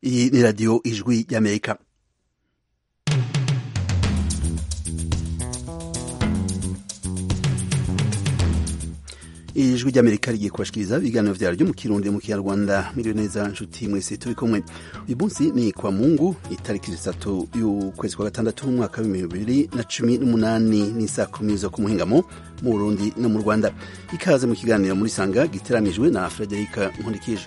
iyi ni radiyo ijwi ry'amerika ijwi ry'amerika rigiye kubashikiriza ibiganiro vyaryo mu kirundi mu kinyarwanda miriwe neza nshuti mwese turi kumwe uyu munsi ni kwa mungu itariki zitatu y'ukwezi kwa gatandatu umwaka w'ibihumbi bibiri na cumi n'umunani n'isaa kumi zo ku muhingamo mu burundi no mu rwanda ikaze mu kiganiro muri sanga giteramijwe na frederika nkundikije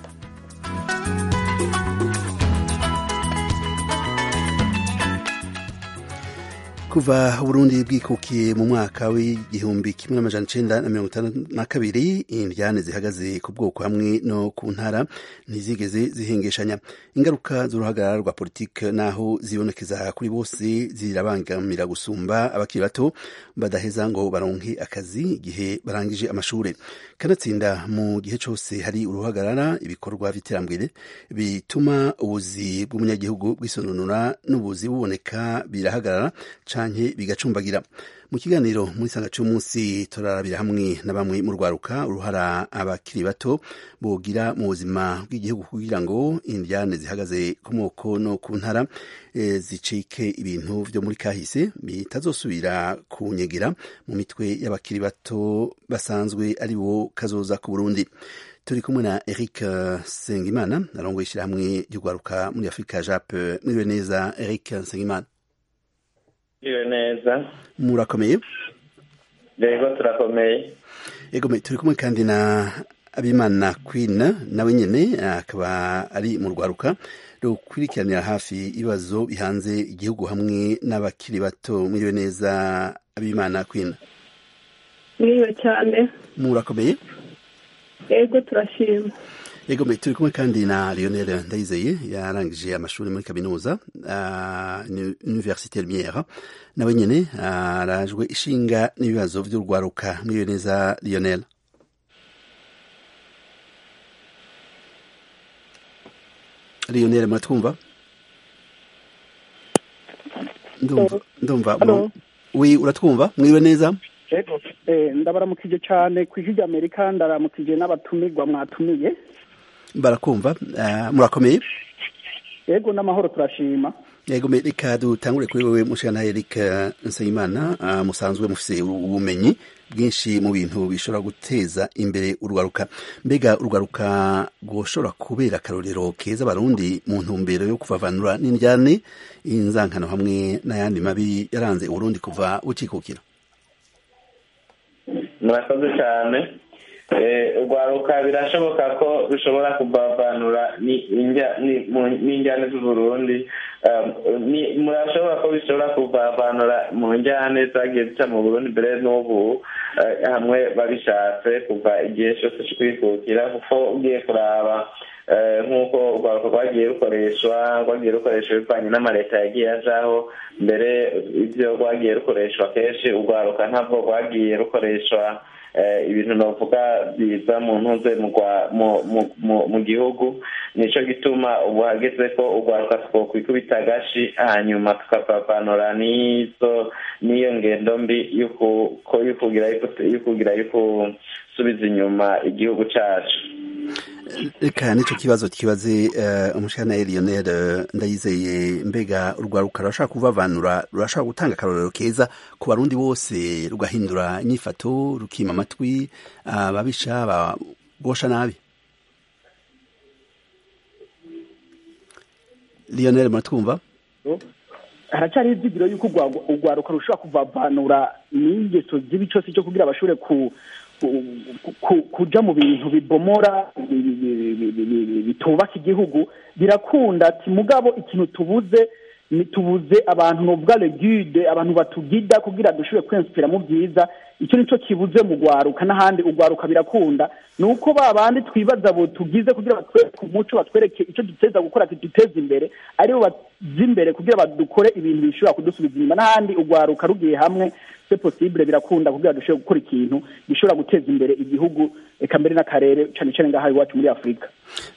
kuva Burundi bwikukiye mu mwaka w'igihumbi kimwe n'amajana icenda na mirongo itanu na kabiri indyane zihagaze ku bwoko hamwe no ku ntara ntizigeze zihengeshanya ingaruka z'uruhagarara rwa politike naho zibonekeza kuri bose zirabangamira gusumba abakiri bato badaheza ngo baronke akazi igihe barangije amashure kanatsinda mu gihe cose hari uruhagarara ibikorwa vy'iterambere bituma ubuzi bw'umunyagihugu bwisononora n'ubuzi buboneka birahagarara canke bigacumbagira mu kiganiro muri sanga c'umunsi turarabira hamwe na bamwe mu rwaruka uruhara abakiri bato bogira mu buzima bw'igihugu kugira ngo indyane zihagaze ku moko no ku ntara e, zicike ibintu vyo muri kahise bitazosubira kunyegera mu mitwe y'abakiri bato basanzwe ari bo kazoza ku Burundi turi kumwe na Eric Sengimana arongoye ishirahamwe ry'urwaruka muri Afurika Jape mwiriwe neza Eric Sengimana iyo neza murakomeye yego turakomeye yego turi kumwe kandi na abimana queen nawe nyene akaba ari mu rwaruka rukurikiranira hafi ibibazo bihanze igihugu hamwe n'abakiri bato mwiriwe neza abimana queen mwiriwe cyane murakomeye yego turashima yego mbe turi kumwe kandi na Lionel Ndayizeye yarangije amashuri muri kaminuza uh, Université Lumière nawe nyene arajwe uh, ishinga n'ibibazo vy'urwaruka mwiriwe neza Lionel Lionel muratwumva ndumva ndumva wi uratwumva mwiriwe neza yego ndabaramukije cyane ku ijwi ry'amerika ndaramukije n'abatumirwa mwatumiye barakumva murakomeye yego n'amahoro turashima yego reka dutangure kuri wewe mushana Eric Nsengimana musanzwe mufise ubumenyi bwinshi mu bintu bishobora guteza imbere urwaruka mbega urwaruka rwoshobora kubera akarorero keza abarundi mu ntumbero yo kuvavanura n'indyane inzankano hamwe n'ayandi mabi yaranze uburundi kuva bucikukira murakoze cyane urwaruka birashoboka ko rushobora kubavanura n'injyane z'uburundi murashobora ko bishobora kubavanura mu njyane zagiye zica mu burundi mbere n'ubu hamwe babishatse kuva igihe cyose cyo kwikukira kuko ugiye kuraba nk'uko urwaruka rwagiye rukoreshwa rwagiye rukoreshwa bivanye n'amaleta yagiye ajaho mbere ibyo rwagiye rukoreshwa kenshi urwaruka ntabwo rwagiye rukoreshwa ibintu navuga biza mu ntuze mu gihugu nicyo gituma ubu hageze ko urwaruka twokwikubita agashi hanyuma tukapavanura n'izo n'iyo ngendo mbi yo kugira yo gusubiza inyuma igihugu cyacu reka nicyo kibazo kibaze umushana Lionel ndayizeye mbega urwaruka rurashaka kuvavanura rurashaka gutanga akarorero keza ku barundi bose rugahindura inyifato rukima amatwi ababisha babosha nabi Lionel muratwumva haracyari izigiro y'uko urwaruka rushobora kuvavanura n'ingeso zibi cyose cyo kugira abashobore ku kuja mu bintu bibomora bitubaka igihugu birakunda ati mugabo ikintu tubuze tubuze abantu novuga legude abantu batugida kugira dushobore kwensipira mu byiza icyo nicyo kibuze mu rwaruka n'ahandi urwaruka birakunda ni uko ba bandi twibaza bo tugize kugira batwereke umuco batwereke icyo duteza gukora kiduteza imbere aribo baza imbere kugira badukore ibintu bishobora kudusubiza inyuma n'ahandi urwaruka rugiye hamwe se possible birakunda kugira dushobore gukora ikintu gishobora guteza imbere igihugu eka mbere n'akarere cyane cyane ngaha iwacu muri afurika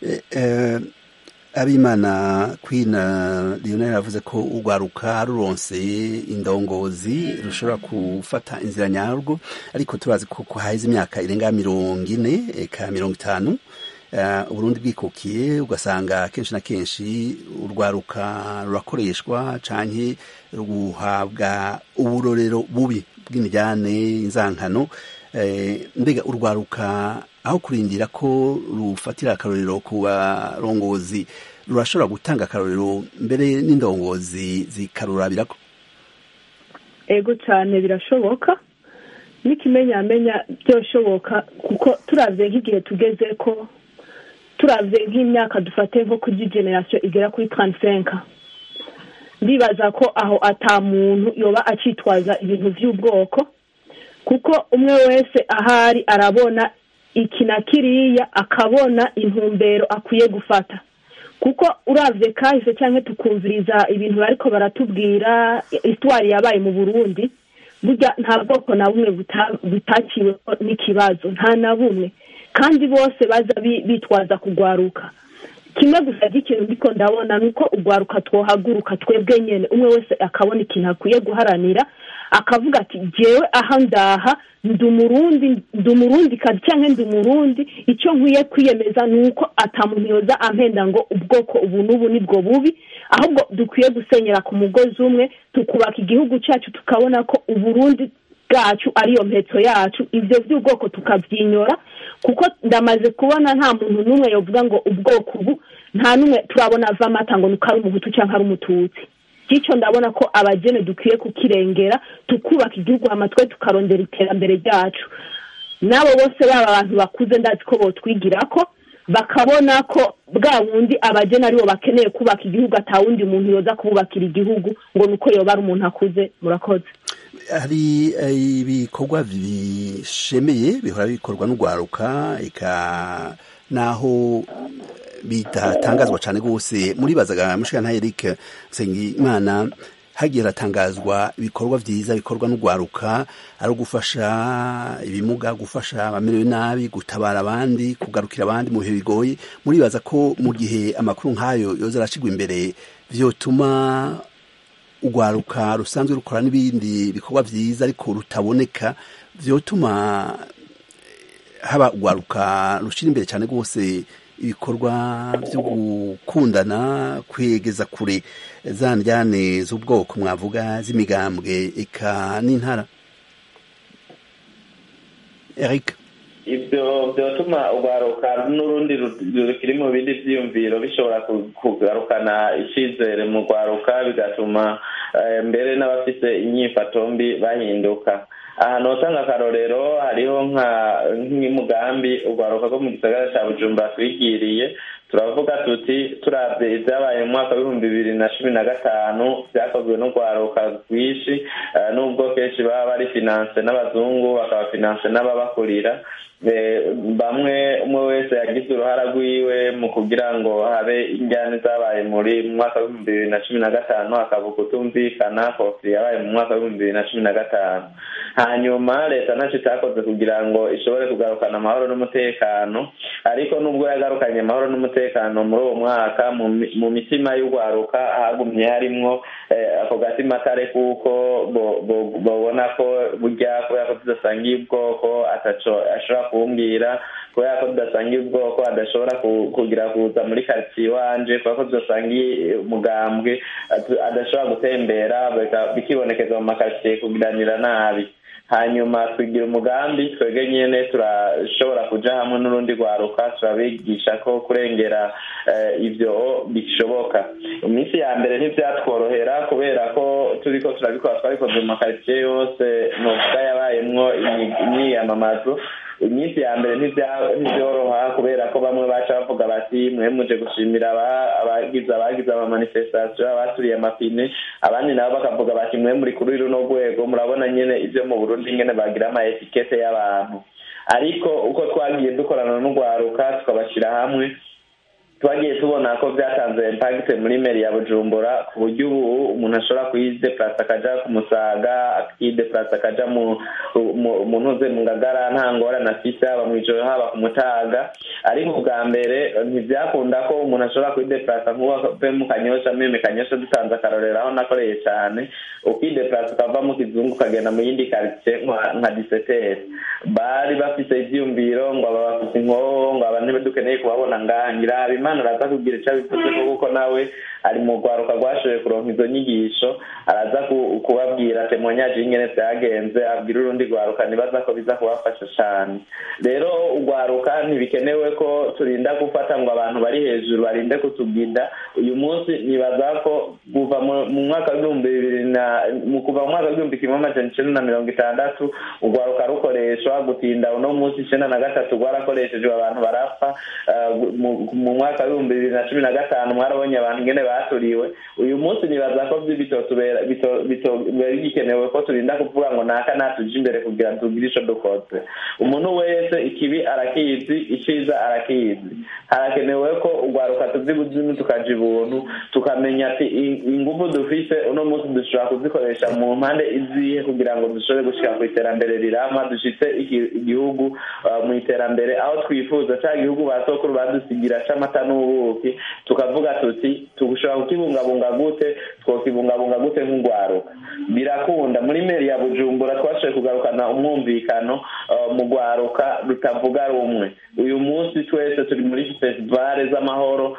abimana queen lionel yavuze ko urwaruka ruronse indongozi rushobora gufata inzira nyarwo ariko turazi ko haheze imyaka irenga mirongo ine eka mirongo itanu uburundi bwikukiye ugasanga kenshi na kenshi urwaruka rurakoreshwa canke ruhabwa uburorero bubi bw'imijyane inzankano mbega urwaruka aho kurindira ko rufatira akarorero ku barongozi rurashobora gutanga akarorero mbere n'indongozi zikarurabirako ego cyane birashoboka n'ikimenyamenya byoshoboka kuko turabye nk'igihe tugeze ko turabye nk'imyaka dufate nko kuri generasiyo igera kuri taransisenka ndibaza ko aho ata muntu yoba acitwaza ibintu by'ubwoko kuko umwe wese ahari arabona iki na kiriya akabona intumbero akwiye gufata kuko urabye kahise cyangwa tukumviriza ibintu bariko baratubwira isitwari yabaye mu burundi burya nta bwoko na bumwe butakiwe n'ikibazo nta na bumwe kandi bose baza bitwaza kugwaruka kimwe gusa cy'ikintu ndiko ndabona ni uko ugwaruka twohaguruka twebwe nyine umwe wese akabona ikintu akwiye guharanira akavuga ati jyewe aha ndaha ndi umurundi ndi umurundi kazi cyangwa ndi umurundi icyo nkwiye kwiyemeza ni uko atamuntu yoza ampenda ngo ubwoko ubu n'ubu nibwo bubi ahubwo dukwiye gusenyera ku mugozi umwe tukubaka igihugu cyacu tukabona ko uburundi bwacu ariyo mpetso yacu ibyo by'ubwoko tukabyinyora kuko ndamaze kubona nta muntu n'umwe yavuga ngo ubwoko ubu nta n'umwe turabona ava amata ngo nuko ari umuhutu cyangwa ari umututsi bityo ndabona ko abagene dukwiye kukirengera tukubaka igihugu amatwe tukarondera iterambere ryacu n'abo bose baba abantu bakuze ndazi ko botwigira ko bakabona ko bwa bundi abageni aribo bakeneye kubaka igihugu atawundi muntu yoza kububakira igihugu ngo ni uko yoba ari umuntu akuze murakoze hari ibikorwa bishemeye bihora bikorwa n'urwaruka naho bitatangazwa cyane rwose muribazaga mushikana Eric Nsengimana hagiye hatangazwa ibikorwa byiza bikorwa n'urwaruka ari ugufasha ibimuga gufasha abamerewe nabi gutabara abandi kugarukira abandi mu bihe bigoye muribaza ko mu gihe amakuru nk'ayo yoza arashyirwa imbere byotuma urwaruka rusanzwe rukora n'ibindi bikorwa byiza ariko rutaboneka byotuma haba urwaruka rushyira imbere cyane rwose ibikorwa byo gukundana kwegeza kure za njyane z'ubwoko mwavuga z'imigambwe eka n'intara eric ibyo byatuma urwaruka n'urundi rukiri mu bindi byiyumviro bishobora kugarukana icyizere mu rwaruka bigatuma mbere n'abafite inyifato mbi bahinduka ahantu usanga akarorero hariho nk'umugambi urwaruka rwo mu gisagara cya bujumbura twigiriye turavuga tuti turabye ibyabaye mu mwaka w'ibihumbi bibiri na cumi na gatanu byakozwe n'urwaruka rwinshi nubwo kenshi baba bari finanse n'abazungu bakaba finanse n'ababakurira bamwe umwe wese yagize uruhara rwiwe mu kugira ngo habe injyane zabaye muri mu mwaka w'ibihumbi bibiri na cumi na gatanu hakaba ukutumvikana kofi yabaye mu mwaka w'ibihumbi bibiri na cumi na gatanu hanyuma leta ntacyo itakoze kugira ngo ishobore kugarukana amahoro n'umutekano ariko nubwo yagarukanye amahoro n'umutekano muri uwo mwaka mu mitima y'urwaruka hagumye harimwo ako gatima kare kuko babona ko burya kubera ko tudasangiye ubwoko ashobora kumbwira kubera ko tudasangiye ubwoko adashobora kugira kuza muri karitsiye iwanje kubera ko tudasangiye umugambwe adashobora gutembera bikibonekeza mu makaritsiye kugiranira nabi hanyuma twigira umugambi twebwe nyine turashobora kuja hamwe n'urundi rwaruka turabigisha ko kurengera ibyo bishoboka iminsi ya mbere ntibyatworohera kubera ko turiko turabikora twabikoze mu makaritsiye yose novuga yabayemwo imyiyamamazo iminsi ya mbere ntibyoroha kubera ko bamwe baca bavuga bati mwe muje gushimira abagize abagize amamanifestasiyo abaturiye amapine abandi nabo bakavuga bati mwe muri kuri runo rwego murabona nyine ibyo mu burundi nyine bagira ama etikete y'abantu ariko uko twagiye dukorana n'urwaruka tukabashyira hamwe twagiye tubona ko byatanze impagite muri meri ya bujumbura ku buryo ubu umuntu ashobora kuyideplasa akaja ku musaga akideplasa akaja mu ntuze mu ngagara nta ngorane afite haba mu ijoro haba ku mutaga ariko ubwa mbere ntibyakunda ko umuntu ashobora kuyideplasa nk'uwave mu kanyosha meme kanyosha dutanze akarorero aho nakoreye cyane ukideplasa ukava mu kizungu ukagenda mu yindi karitsiye nka diseteri bari bafite ibyiyumviro ngo aba bafite inkoho ngo aba niba dukeneye kubabona ngaha ngira imana araza kugira icyo abivuze kuko nawe ari mu rwaruka rwashoboye kuronka izo nyigisho araza kubabwira temonyaje y'ingene byagenze abwira urundi rwaruka nibaza ko biza kubafasha cyane rero urwaruka ntibikenewe ko turinda gufata ngo abantu bari hejuru barinde kutubwida uyu munsi nibaza ko kuva mu mwaka w'ibihumbi bibiri na mu kuva mu mwaka w'igihumbi kimwe amajana icenda na mirongo itandatu urwaruka rukoreshwa gutinda uno munsi icenda na gatatu rwarakoreshejwe abantu barapfa mu mwaka w'ibihumbi bibiri na cumi na gatanu mwarabonye abantu ingene baturiwe uyu munsi nibaza ko bitotubera bigikenewe ko turinda kuvuga ngo naka natuje imbere kugira tugire ico dukoze umuntu wese ikibi arakizi iciza arakizi harakenewe ko urwaruka tuzi buzimu tukaja ibuntu tukamenya ati ingufu dufise uno munsi dushobora kuzikoresha mu mpande izihe kugira ngo dushobore gushika ku iterambere rirama dushitse igihugu mu iterambere aho twifuza ca gihugu ba sokuru badusigira c'amata n'ubuki tukavuga tuti tugushobora kukibungabunga gute twokibungabunga gute nk'urwaruka birakunda muri meri ya bujumbura twashoboye kugarukana umwumvikano mu rwaruka rutavuga rumwe uyu munsi twese turi muri festivale z'amahoro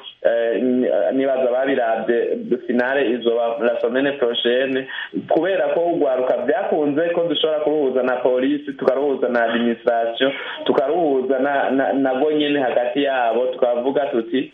nibaza babirabye finale izoba la semaine prochaine kubera ko urwaruka byakunze ko dushobora kuruhuza na polisi tukaruhuza na administration tukaruhuza nabwo nyine hagati yabo tukavuga tuti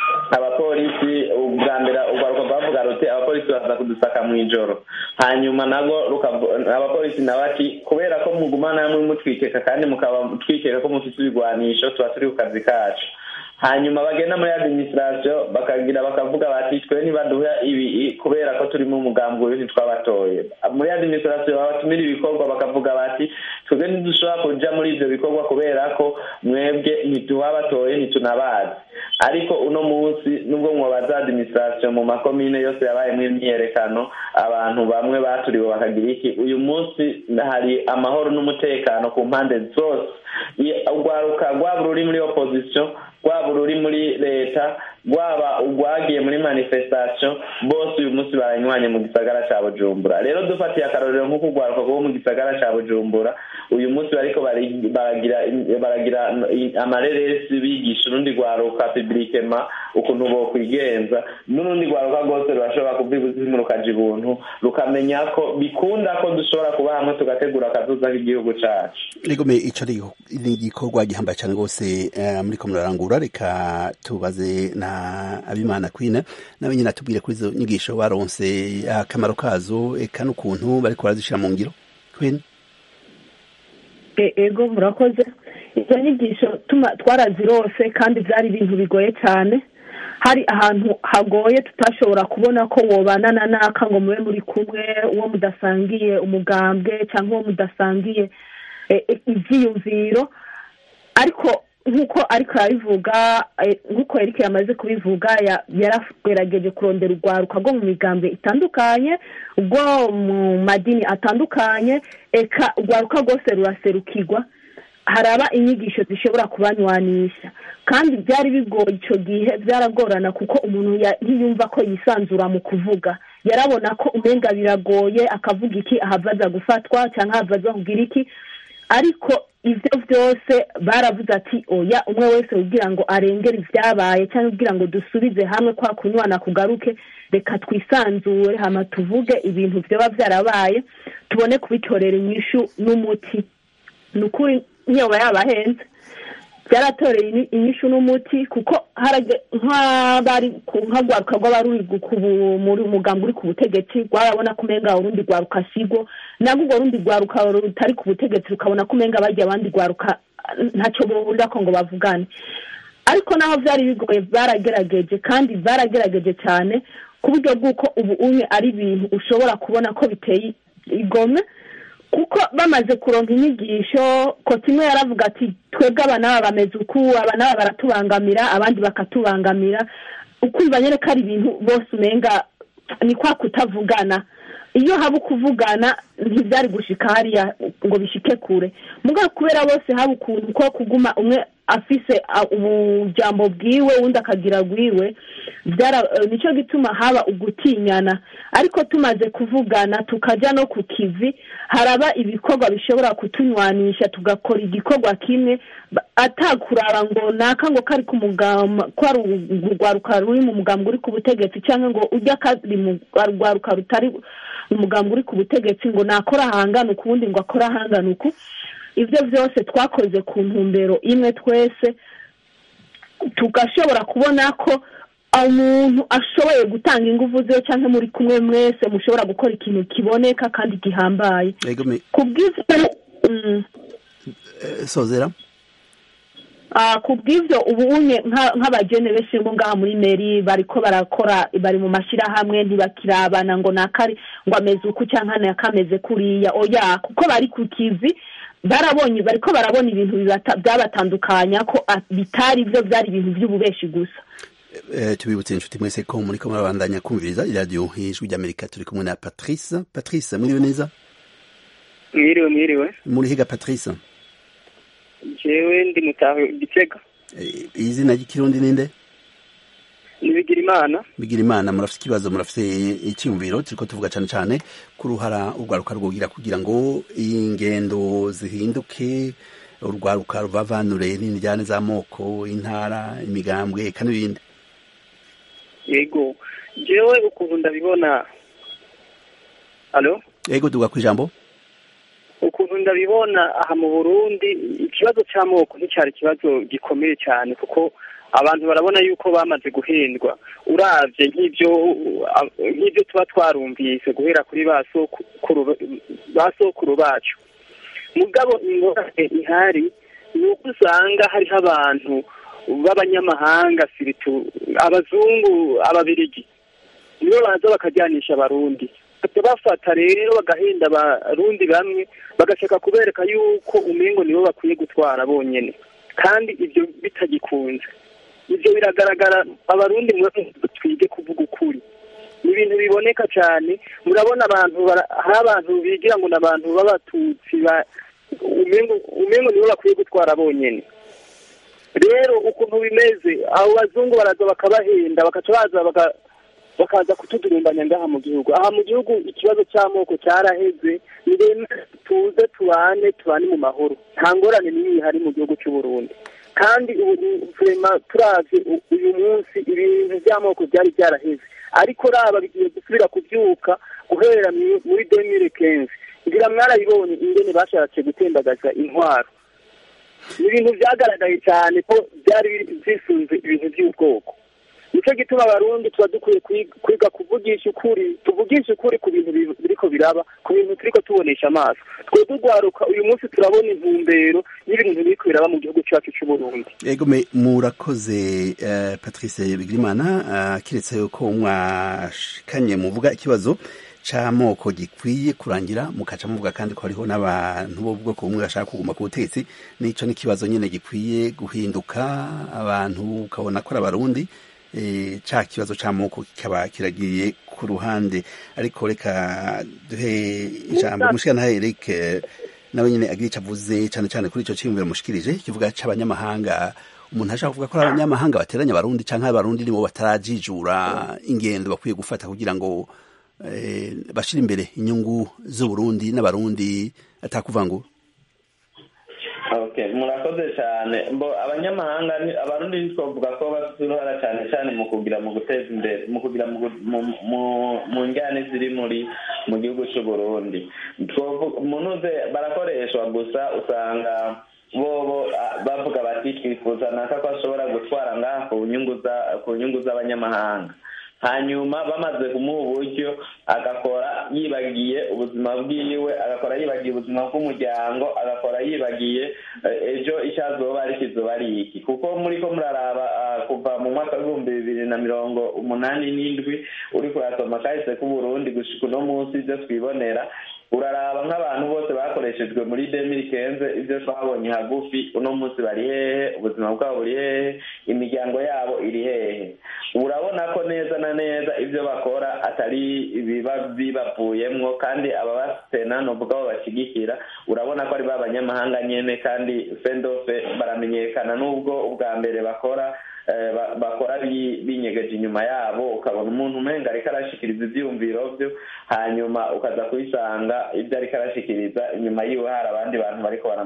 abapolisi ubwa mbere urwaruka rwavuga ruti abapolisi baza kudusaka mu ijoro hanyuma nabwo abapolisi nabo ati kubera ko mugumana muri mutwikeka kandi mukaba twikeka ko mufite ibigwanisho tuba turi ku kazi kacu hanyuma bagenda muri administration bakagira bakavuga bati twe ntibaduha ibi kubera ko turimo umugambi uyu ntitwabatoye muri administration babatumira ibikorwa bakavuga bati twebwe ntidushobora kuja muri ivyo bikorwa kubera ko mwebwe ntituhabatoye ntitunabazi ariko uno munsi nubwo mwabaza administration mu makomine yose yabayemo imyiyerekano abantu bamwe baturiwe bakagira iki uyu munsi hari amahoro n'umutekano ku mpande zose urwaruka rwaba ruri muri opposition rwaba ururi muri leta rwaba urwagiye muri manifestation bose uyu munsi baranywanye mu gisagara cya bujumbura rero dufatiye akarorero nk'uko urwaruka rwo mu gisagara cya bujumbura uyu munsi bariko baragira baragira amareresi bigisha urundi rwaruka publikema ukuntu bokwigenza n'urundi rwaruka rwose rurashobora kubibuzimu rukaja ibuntu rukamenya ko bikunda ko dushobora kuba hamwe tugategura akazuza k'igihugu cacu rigome ico ni igikorwa gihambaye cane rwose muriko murarangura reka tubaze na abimana kwina nawe nyine atubwire kuri izo nyigisho baronse akamaro kazo eka n'ukuntu bariko barazishira mu ngiro kwina ego murakoze izo nyigisho twarazirose kandi byari ibintu bigoye cyane hari ahantu hagoye tutashobora kubona ko wobanana n'aka ngo mube muri kumwe uwo mudasangiye umugambwe cyangwa uwo mudasangiye ibyiyumviro ariko nk'uko ariko arabivuga nk'uko Eric yamaze kubivuga yaragerageje kurondera urwaruka rwo mu migambi itandukanye rwo mu madini atandukanye eka urwaruka rwose ruraserukirwa haraba inyigisho zishobora kubanywanisha kandi byari bigoye icyo gihe byaragorana kuko umuntu ntiyumva ko yisanzura mu kuvuga yarabona ko umenga biragoye akavuga iki ahava aza gufatwa cyangwa ahava aza kugira iki ariko ibyo byose baravuze ati oya umwe wese kugira ngo arengere ibyabaye cyangwa kugira ngo dusubize hamwe kwa kunywana kugaruke reka twisanzure hano tuvuge ibintu byaba byarabaye tubone kubitorera inyishu n'umuti ni ukuri ntiyoba yabahenze byaratoreye inyishu n'umuti kuko nk'abari nk'urwaruka rw'abaruri muri umugambi uri ku butegetsi rwarabona ko umenga urundi rwaruka sigo nabwo urwo rundi rwaruka rutari ku butegetsi rukabona ko umenga bajya abandi rwaruka ntacyo bahurira ko ngo bavugane ariko naho byari bigoye baragerageje kandi baragerageje cyane ku buryo bw'uko ubu umwe ari ibintu ushobora kubona ko biteye igome kuko bamaze kuronka inyigisho kote imwe yaravuga ati twebwe aba n'aba bameze uku aba n'aba baratubangamira abandi bakatubangamira ukumva nyine ko ari ibintu bose umenga ni kwa kutavugana iyo haba ukuvugana ntibyari gushika hariya ngo bishike kure mugabo kubera bose haba ukuntu ko kuguma umwe afise ubujambo bwiwe undi akagira bwiwe nicyo gituma haba ugutinyana ariko tumaze kuvugana tukajya no ku kivi haraba ibikorwa bishobora kutunywanisha tugakora igikorwa kimwe atakuraba ngo naka ngo kari ku mugamba ko ari urwaruka ruri mu mugambi uri ku butegetsi cyangwa ngo ujya kari mu rwaruka rutari umugambi uri ku butegetsi ngo nakora ahangana uku ubundi ngo akore ahangana uku ibyo byose twakoze ku ntumbero imwe twese tugashobora kubona ko umuntu ashoboye gutanga ingufu ze cyangwa muri kumwe mwese mushobora gukora ikintu kiboneka kandi gihambaye ku bw'ibyo sozera ku bw'ibyo ubu unye nk'abagene benshi bo ngaha muri meri bariko barakora bari mu mashyirahamwe ntibakirabana ngo nakari ngo ameze uku cyangwa nakameze kuriya oya kuko bari ku kivi barabonye bariko barabona ibintu byabatandukanya ko bitari byo byari ibintu by'ububeshi gusa tubibutse inshuti mwese ko muri ko murabandanya kumviriza iradiyo ijwi ry'amerika turi kumwe na patrice patrice mwiriwe neza mwiriwe mwiriwe muri higa patrice jewe ndi mutaho gitega izina ry'ikirundi ninde ni bigira imana bigira imana murafite ikibazo murafite icyumviro turiko tuvuga cyane cyane ku ruhara urwaruka rwogira kugira ngo ingendo zihinduke urwaruka ruvavanure n'indyane z'amoko intara imigambwe eka n'ibindi yego jewe ukuntu ndabibona alo yego tuvuga ku ijambo ukuntu ndabibona aha mu burundi ikibazo cy'amoko nticyari ikibazo gikomeye cyane kuko abantu barabona yuko bamaze guhendwa uravye nk'ibyo nk'ibyo tuba twarumvise guhera kuri ba sokuru bacu mugabo ingorane ihari ni uko usanga hariho abantu b'abanyamahanga siritu abazungu ababirigi nibo baza bakajyanisha abarundi bafata rero bagahenda abarundi bamwe bagashaka kubereka yuko umengo nibo bakwiye gutwara bonyine kandi ibyo bitagikunze ibyo biragaragara abarundi twige kuvuga ukuri ni ibintu biboneka cyane murabona abantu hari abantu bigira ngo ni abantu b'abatutsi umengo nibo bakwiye gutwara bonyine rero ukuntu bimeze abo bazungu baraza bakabahenda bakaca baza bakaza kutudurumbanya ngaha mu gihugu aha mu gihugu ikibazo cy'amoko cyaraheze ni tuze tubane tubane mu mahoro nta ngorane n'imwe ihari mu gihugu cy'u Burundi kandi ubu turavye uyu munsi ibintu by'amoko byari byaraheze ariko raba bigiye gusubira kubyuka guhera muri demire kenzi ngira mwarabibonye ingene bashatse gutembagaza intwaro ni ibintu byagaragaye cyane ko byari bisunze ibintu by'ubwoko nicyo gituma abarundi tuba dukwiye kwiga kuvugisha ukuri tuvugisha ukuri ku bintu biriko biraba ku bintu turiko tubonesha amaso twe dugwaruka uyu munsi turabona intumbero y'ibintu biriko biraba mu gihugu cyacu cy'uburundi ego murakoze uh, patrice bigirimana uh, kiretse ko mwashikanye muvuga ikibazo c'amoko gikwiye kurangira mukaca muvuga kandi ko hariho n'abantu b'ubwoko bumwe bashaka kuguma ku butegetsi nico n'ikibazo nyene gikwiye guhinduka abantu ukabona ko ari abarundi ca kibazo c'amoko kikaba kiragiye ku ruhande ariko reka duhe ijambo mushikana Eric nawe nyene agira ico avuze cane cane kuri ico ciyumviro mushikirije kivuga c'abanyamahanga umuntu ashaka kuvuga ko ari abanyamahanga bateranya abarundi canke abarundi nibo batarajijura ingendo bakwiye gufata kugira ngo bashira imbere inyungu z'uburundi n'abarundi atakuvangura murakoze cyane mbo abanyamahanga abarundi twavuga ko bafite uruhara cyane cyane mu kugira mu guteza imbere mu kugira mu njyane ziri muri mu gihugu cy'u Burundi munuze barakoreshwa gusa usanga bobo bavuga bati twifuza naka ko ashobora gutwara ngaha ku nyungu z'abanyamahanga hanyuma bamaze kumuha uburyo agakora yibagiye ubuzima bwiwe agakora yibagiye ubuzima bw'umuryango agakora yibagiye ejo icyo azoba ari kizoba ari iki kuko muri ko muraraba kuva mu mwaka w'ibihumbi bibiri na mirongo umunani n'indwi uri kurasoma kahise k'uburundi gushika uno munsi ibyo twibonera uraraba nk'abantu bose bakoreshejwe muri demiri kenze ibyo twabonye hagufi uno munsi bari hehe ubuzima bwabo buri hehe imiryango yabo iri hehe urabona ko neza na neza ibyo bakora atari ibiba bibavuyemwo kandi ababasena ni ubwabo bashyigikira urabona ko ari ba banyamahanga nyine kandi fendofe baramenyekana n'ubwo ubwa mbere bakora bakora binyegeje inyuma yabo ukabona umuntu umenga ariko arashikiriza ibyiyumviro byo hanyuma ukaza kubisanga ibyo ariko arashikiriza inyuma yiwe hari abandi bantu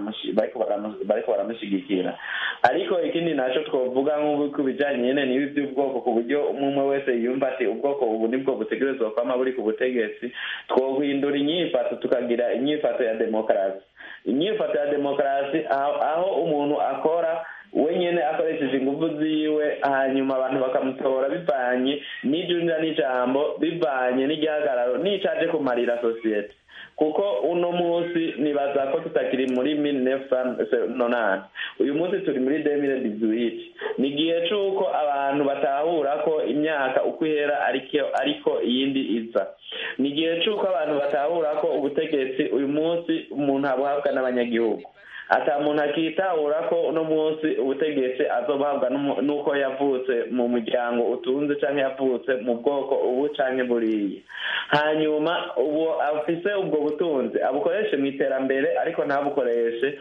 bariko baramushyigikira ariko ikindi nacyo twavuga nk'ubu ku bijyanye nyine n'ibi by'ubwoko ku buryo umwe wese yumva ati ubwoko ubu nibwo butegerezwa kwama buri ku butegetsi twohindura inyifato tukagira inyifato ya demokarasi inyifato ya demokarasi aho umuntu akora we nyine akoresheje ingufu ziwe hanyuma abantu bakamutora bivanye n'ijunja n'ijambo bivanye n'igihagararo n'icaje kumarira sosiyete kuko uno munsi nibaza ko tutakiri muri mille nonani uyu munsi turi muri demire dizuwiti ni igihe c'uko abantu batahura ko imyaka uko ihera ariko iyindi iza ni igihe c'uko abantu batahura ko ubutegetsi uyu munsi umuntu abuhabwa n'abanyagihugu ata muntu akitahura ko uno munsi ubutegetsi azobahabwa n'uko yavutse mu muryango utunze cyangwa yavutse mu bwoko ubu cyangwa buriya hanyuma ubu afise ubwo butunzi abukoreshe mu iterambere ariko ntabukoreshe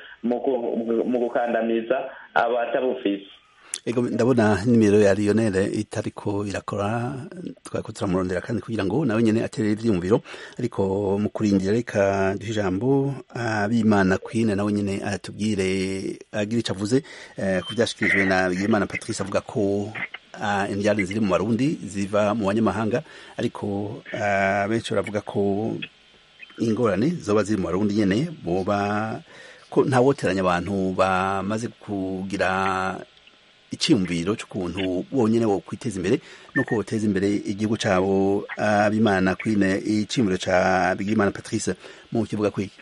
mu gukandamiza abatabufise ego ndabona nimero ya Lionel itariko irakora twako turamurondera kandi kugira ngo nawe nyene atere ivyumviro ariko mu kurindira reka duhe ijambo abimana Queen nawe nyene atubwire agira ico avuze ku vyashikirijwe na Bigimana Patrice avuga ko indyane ziri mu Barundi ziva mu banyamahanga ariko benshi baravuga ko ingorane zoba ziri mu Barundi nyene boba ko ntawoteranya abantu bamaze kugira icyumviro cy'ukuntu bonyine wo kwiteza imbere no ko boteza imbere igihugu cyabo abimana kwine icyumviro cya bigimana patrice mu kivuga kwiki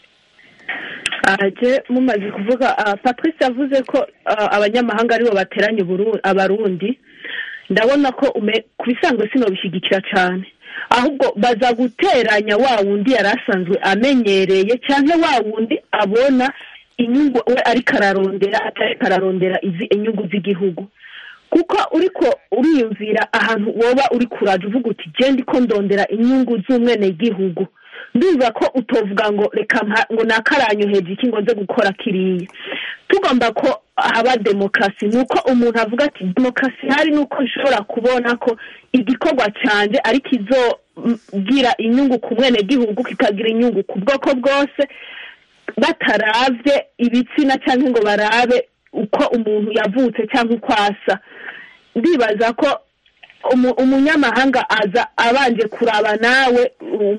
aje mumaze kuvuga patrice yavuze ko abanyamahanga aribo bateranye abarundi ndabona ko ku bisanzwe sino bishyigikira cyane ahubwo baza guteranya wa wundi yari asanzwe amenyereye cyangwa wa wundi abona inyungu we ariko ararondera atariko ararondera izi inyungu z'igihugu kuko uriko uriyumvira ahantu woba uri kuraje uvuga uti genda ko ndondera inyungu z'umwenegihugu ndumva ko utovuga ngo reka ngo nakaranyoheje iki ngo nze gukora kiriya tugomba ko haba demokarasi ni uko umuntu avuga ati demokarasi hari nuko ishobora kubona ko igikorwa cyanjye ariko izogira inyungu ku mwenegihugu kikagira inyungu ku bwoko bwose bataravye ibitsina cyangwa ngo barabe uko umuntu yavutse cyangwa uko asa ndibaza ko umunyamahanga aza abanje kuraba nawe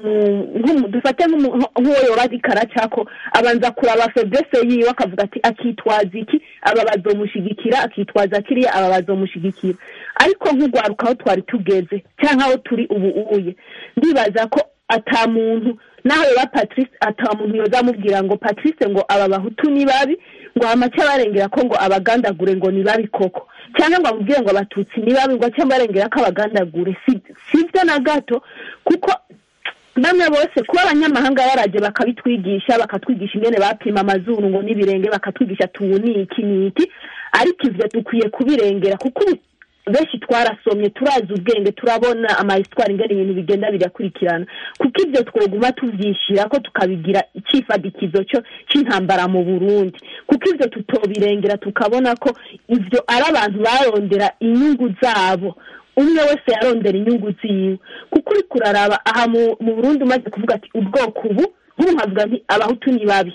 dufate nk'uwo yoba ari karacako abanza kuraba febrese yiwe akavuga ati akitwaza iki aba bazomushyigikira akitwaza kiriya aba bazomushyigikira ariko nk'urwaruka aho twari tugeze cyangwa aho turi ubu ubuye ndibaza ko ata muntu naho yoba patrice ata muntu yoza amubwira ngo patrice ngo aba bahutu ni babi ngo amace abarengera ko ngo abagandagure ngo ni babi koko cyangwa ngo amubwire ngo abatutsi ni babi ngo ace abarengera ko abagandagure si byo na gato kuko bamwe bose kuba abanyamahanga baraje bakabitwigisha bakatwigisha ingene bapima amazuru ngo n'ibirenge bakatwigisha tubu ni iki ni iki ariko ivyo dukwiye kubirengera kuko benshi twarasomye turazi ubwenge turabona amayisitwari ingana ibintu bigenda birakurikirana kuko ibyo twoguma tubyishyira ko tukabigira icyifadikizo cyo cy'intambara mu burundi kuko ibyo tutobirengera tukabona ko ibyo ari abantu barondera inyungu zabo umwe wese yarondera inyungu ziwe kuko uri kuraraba aha mu burundi umaze kuvuga ati ubwoko ubu nk'ubu nkavuga nti abahutu ni babi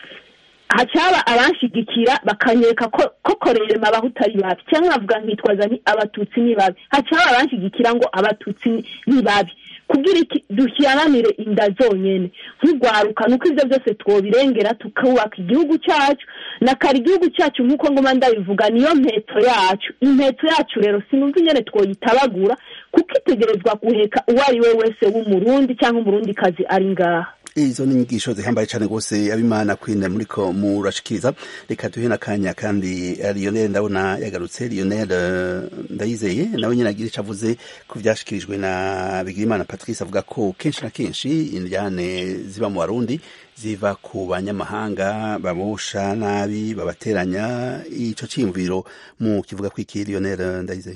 hacaba abanshigikira bakanyereka ko koko rero abahutu ari babi cyangwa nkavuga nkitwaza nti abatutsi ni babi hacaba abanshigikira ngo abatutsi ni babi kugira iki dushyiranire inda zonyine nk'urwaruka nuko ibyo byose twobirengera tukubaka igihugu cyacu na kare igihugu cyacu nk'uko ngoma ndabivuga niyo mpetso yacu impetso yacu rero sinumva ingene twoyitabagura kuko itegerezwa guheka uwo ari we wese w'umurundi cyangwa umurundikazi ari ngaha izo ni inyigisho zihambaye cyane rwose abimana kwine muriko murashikiriza reka duhe n'akanya kandi lionel ndabona yagarutse lionel ndayizeye nawe nyine agira icyo avuze ku byashikirijwe na bigirimana patrice avuga ko kenshi na kenshi indyane ziba mu barundi ziva ku banyamahanga babosha nabi babateranya ico ciyumviro mu kivuga kwiki lionel ndayizeye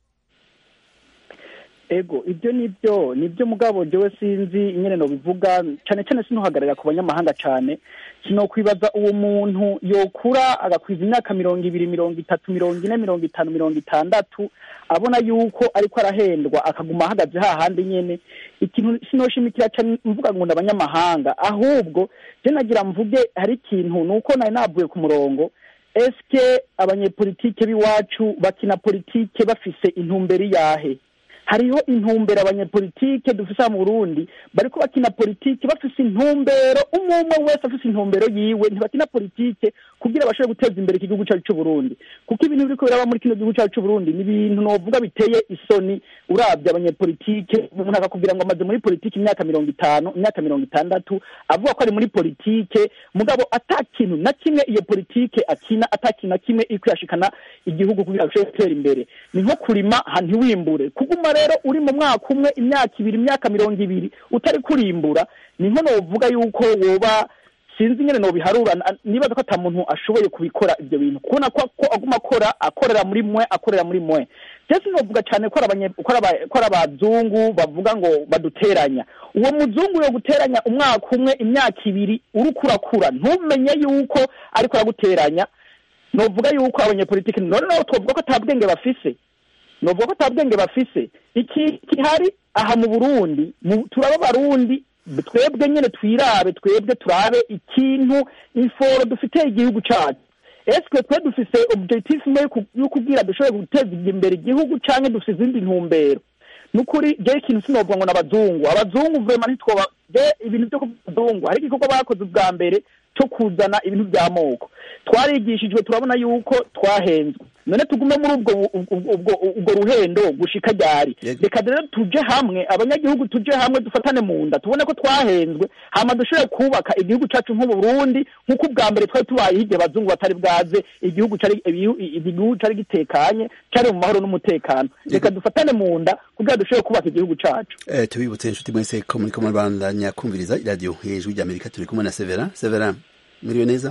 ego ibyo nibyo nibyo mugabo jewe sinzi ingene no bivuga cyane cyane sinuhagararira ku banyamahanga cyane sinokwibaza uwo muntu yokura agakwiza imyaka mirongo ibiri mirongo itatu mirongo ine mirongo itanu mirongo itandatu abona yuko ariko arahendwa akaguma ahagaze hahandi nyene ikintu sinoshimikira cyane mvuga ngo abanyamahanga ahubwo je nagira mvuge hari ikintu nuko nari navuye ku murongo eske abanyepolitike b'iwacu bakina politike bafise intumbero yahe hariho intumbero abanyepolitike dufise mu Burundi bariko bakina politike bafise intumbero umwe umwe wese afise intumbero yiwe ntibakina politike kugira bashobore guteza imbere iki gihugu cyacu cy'u Burundi kuko ibintu biriko biraba muri kino gihugu cyacu cy'u Burundi ni ibintu novuga biteye isoni urabye abanyepolitike umuntu akakubwira ngo amaze muri politike imyaka mirongo itanu imyaka mirongo itandatu avuga ko ari muri politike mugabo ata kintu na kimwe iyo politike akina ata kintu na kimwe iri kuyashikana igihugu kugira ngo gishobore gutera imbere ni nko kurima ntiwimbure kuguma rero uri mu mwaka umwe imyaka ibiri imyaka mirongo ibiri utari kurimbura ni nko novuga yuko woba sinzi ingene nobiharura nibaza ko ata muntu ashoboye kubikora ibyo bintu kubona ko aguma akora akorera muri mwe akorera muri mwe jesi novuga cyane ko ari abazungu bavuga ngo baduteranya uwo muzungu yo guteranya umwaka umwe imyaka ibiri uriko urakura ntumenye yuko ariko araguteranya novuga yuko abanyepolitiki noneho twavuga ko ata bwenge bafise novuga ko ata bwenge bafise iki kihari aha mu burundi turaba abarundi twebwe nyine twirabe twebwe turabe ikintu inforo dufitiye igihugu cyacu esike twe dufise objectif imwe yo kubwira dushobore guteza imbere igihugu cyangwa dufite izindi ntumbero nukuri je ikintu sinovuga ngo n'abazungu abazungu vrema ntitwoba je ibintu byo kubazungu hari igikorwa bakoze ubwa mbere cyo kuzana ibintu by'amoko twarigishijwe turabona yuko twahenzwe none tugume muri ubwo ubwo ruhendo gushika ryari reka rero tuje hamwe abanyagihugu tuje hamwe dufatane mu nda tubone ko twahenzwe hama dushobore kubaka igihugu cyacu nk'uburundi nk'uko ubwa mbere twari tubayeho igihe abazungu batari bwaze igihugu cari igihugu cari gitekanye cari mu mahoro n'umutekano reka dufatane mu nda kugira dushobore kubaka igihugu cacu eh tubibutse inshuti mwese ko muri kumwe bandanya kumviriza iradiyo hejuru ry'amerika turi kumwe na severa severa muriwe neza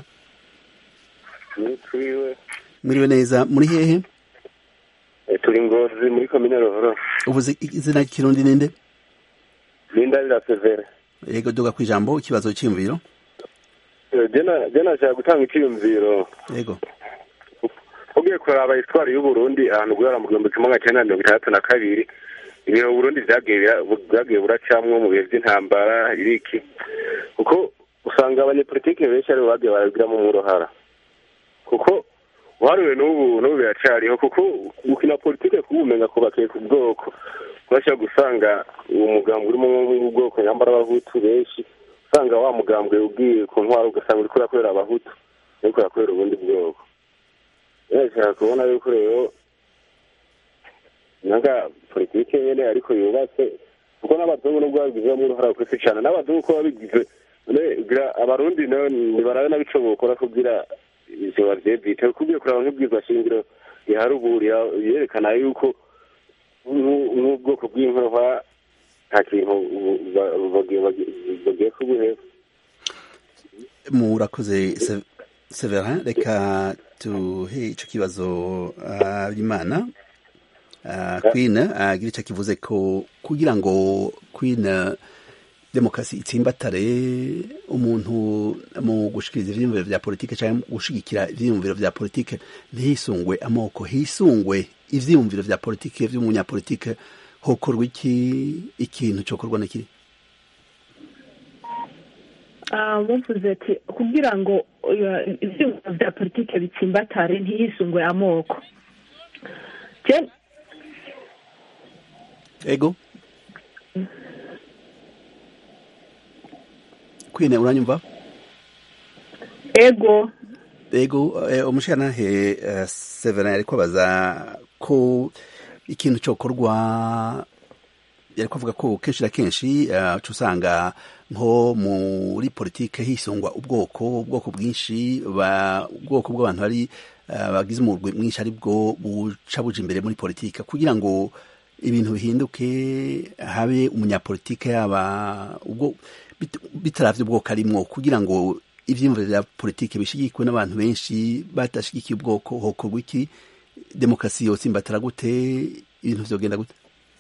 turiwe muriwe neza muri hehe turi ngozi muri komine rohoro ubuze izina ry'ikirundi ninde lindarira severe yego duga ku ijambo ikibazo cy'imviro je nashaka gutanga icyiyumviro yego ugiye kuraba histoire y'uburundi ahantu guhera mu gihumbi kimwe magana cyenda mirongo itandatu na kabiri ibihe uburundi bwagiye buracamwo mu bihe by'intambara iriki kuko usanga abanyepolitike benshi aribo bagiye barabigiramo umurohara kuko uharuwe n'ubu n'ubu biracariho kuko gukina politike kubumenga kubakiye ku bwoko urashobora gusanga uwo mugambwe urimo ubwoko nyambara abahutu benshi usanga wa mugambwe ugiye ku ntwaro ugasanga uriko urakorera abahutu uriko urakorera ubundi bwoko birashaka kubona yuko rero nanga politike nyene ariko yubatse kuko n'abazungu nubwo babigizemo uruhara rukwisi cane n'abazungu ko babigize abarundi ntibarabe nabico bokora kugira ivyo bavyevite kugiye kuraba nk'ibwizwa shingiro riharuburi yerekana yuko nk'ubwoko bw'inkorwa nta kintu bagiye kubuheza murakoze severin reka tuhe ico kibazo abimana queen agira ico kivuze ko kugira ngo queen demokarasi itsimbatare umuntu mu gushikiriza ivyiyumviro vya politike canke gushigikira ivyiyumviro vya politike ntihisungwe amoko hisungwe ivyiyumviro vya politike vy'umunyapolitike hokorwa iki ikintu cokorwa n'ikiri muvuze ati kugira ngo ivyiyumviro vya politike bitsimbatare ntihisungwe amoko ego kwine uranyumva ego ego umushirantahe severin ariko abaza ko ikintu cokorwa yari kuvuga ko kenshi na kenshi uca usanga nko muri politike hisungwa ubwoko ubwoko bwinshi ubwoko bw'abantu bari bagize umurwi mwinshi ari bwo buca buja imbere muri politike kugira ngo ibintu bihinduke habe umunyapolitike yaba ubwo bitaravye ubwoko arimwo kugira ngo ivyiyumviro vya politike bishigikwe n'abantu benshi badashigikiye ubwoko hokorwa iki demokarasi yose imbatara gute ibintu vyogenda gute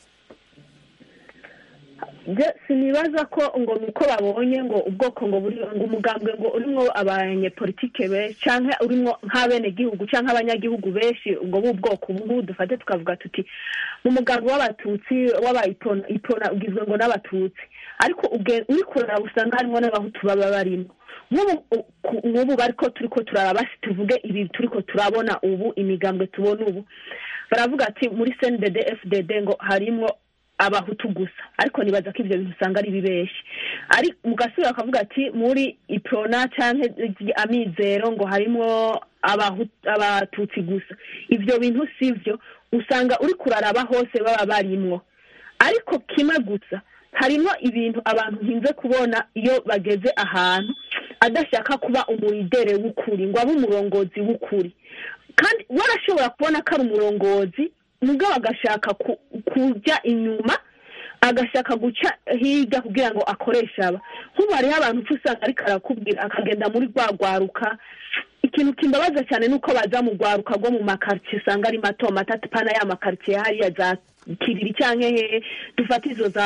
sinibaza ko ngo nuko babonye ngo ubwoko ngo buri ngo umugambwe ngo urimwo abanyepolitike benshi canke urimwo nk'abenegihugu canke abanyagihugu benshi ngo b'ubwoko ubu ngubu dufate tukavuga tuti mu mugambi w'abatutsi w'abayipona ipona ugizwe ngo n'abatutsi ariko uri kurara usanga harimwo n'abahutu baba barimo nk'ubu bariko turiko turaraba tuvuge ibi turiko turabona ubu imigambwe tubona ubu baravuga ati muri cndd fdd ngo harimwo abahutu gusa ariko nibaza ko ibyo bintu usanga ari bibeshi ari mugasubira bakavuga ati muri iprona cyangwa amizero ngo harimo abatutsi gusa ibyo bintu si byo usanga uri kuraraba hose baba barimwo ariko kimwe gusa harimo ibintu abantu ntinze kubona iyo bageze ahantu adashaka kuba umuridere w'ukuri ngo abe umurongozi w'ukuri kandi warashobora kubona ko ari umurongozi mugabo agashaka kujya inyuma agashaka guca hirya kugira ngo akoreshe aba nk'ubu hariho abantu uca usanga ariko arakubwira akagenda muri rwa rwaruka ikintu kimbabaza cyane ni uko baza mu rwaruka rwo mu makaritsiye usanga ari mato mato atapana ya makaritsiye hariya za kiriri cyangwa hehe dufata izo za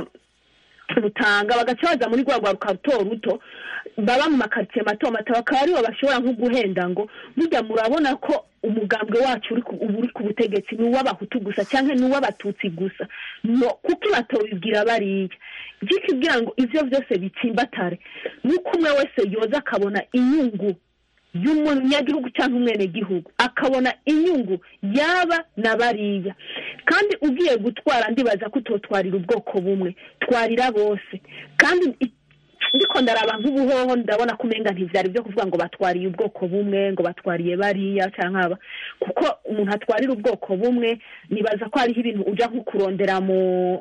rutanga bagaca baza muri rwa rwaruka ruto ruto baba mu makaritsiye mato mato bakaba aribo bashobora nko guhenda ngo burya murabona ko umugambwe wacu ubu uri ku butegetsi ni uw'abahutu gusa cyangwa ni uw'abatutsi gusa no kuko batobibwira bariya byikibwira ngo ibyo byose bitsimbatare nuko umwe wese yoza akabona inyungu y'umunyagihugu cyangwa umwenegihugu akabona inyungu yaba na bariya kandi ugiye gutwara ndibaza ko utotwarira ubwoko bumwe twarira bose kandi ndiko ndaraba nk'ubuhoho ndabona ko umenga ntivyari byo kuvuga ngo batwariye ubwoko bumwe ngo batwariye bariya cyangwa aba kuko umuntu atwarira ubwoko bumwe nibaza ko hariho ibintu uja nko kurondera mu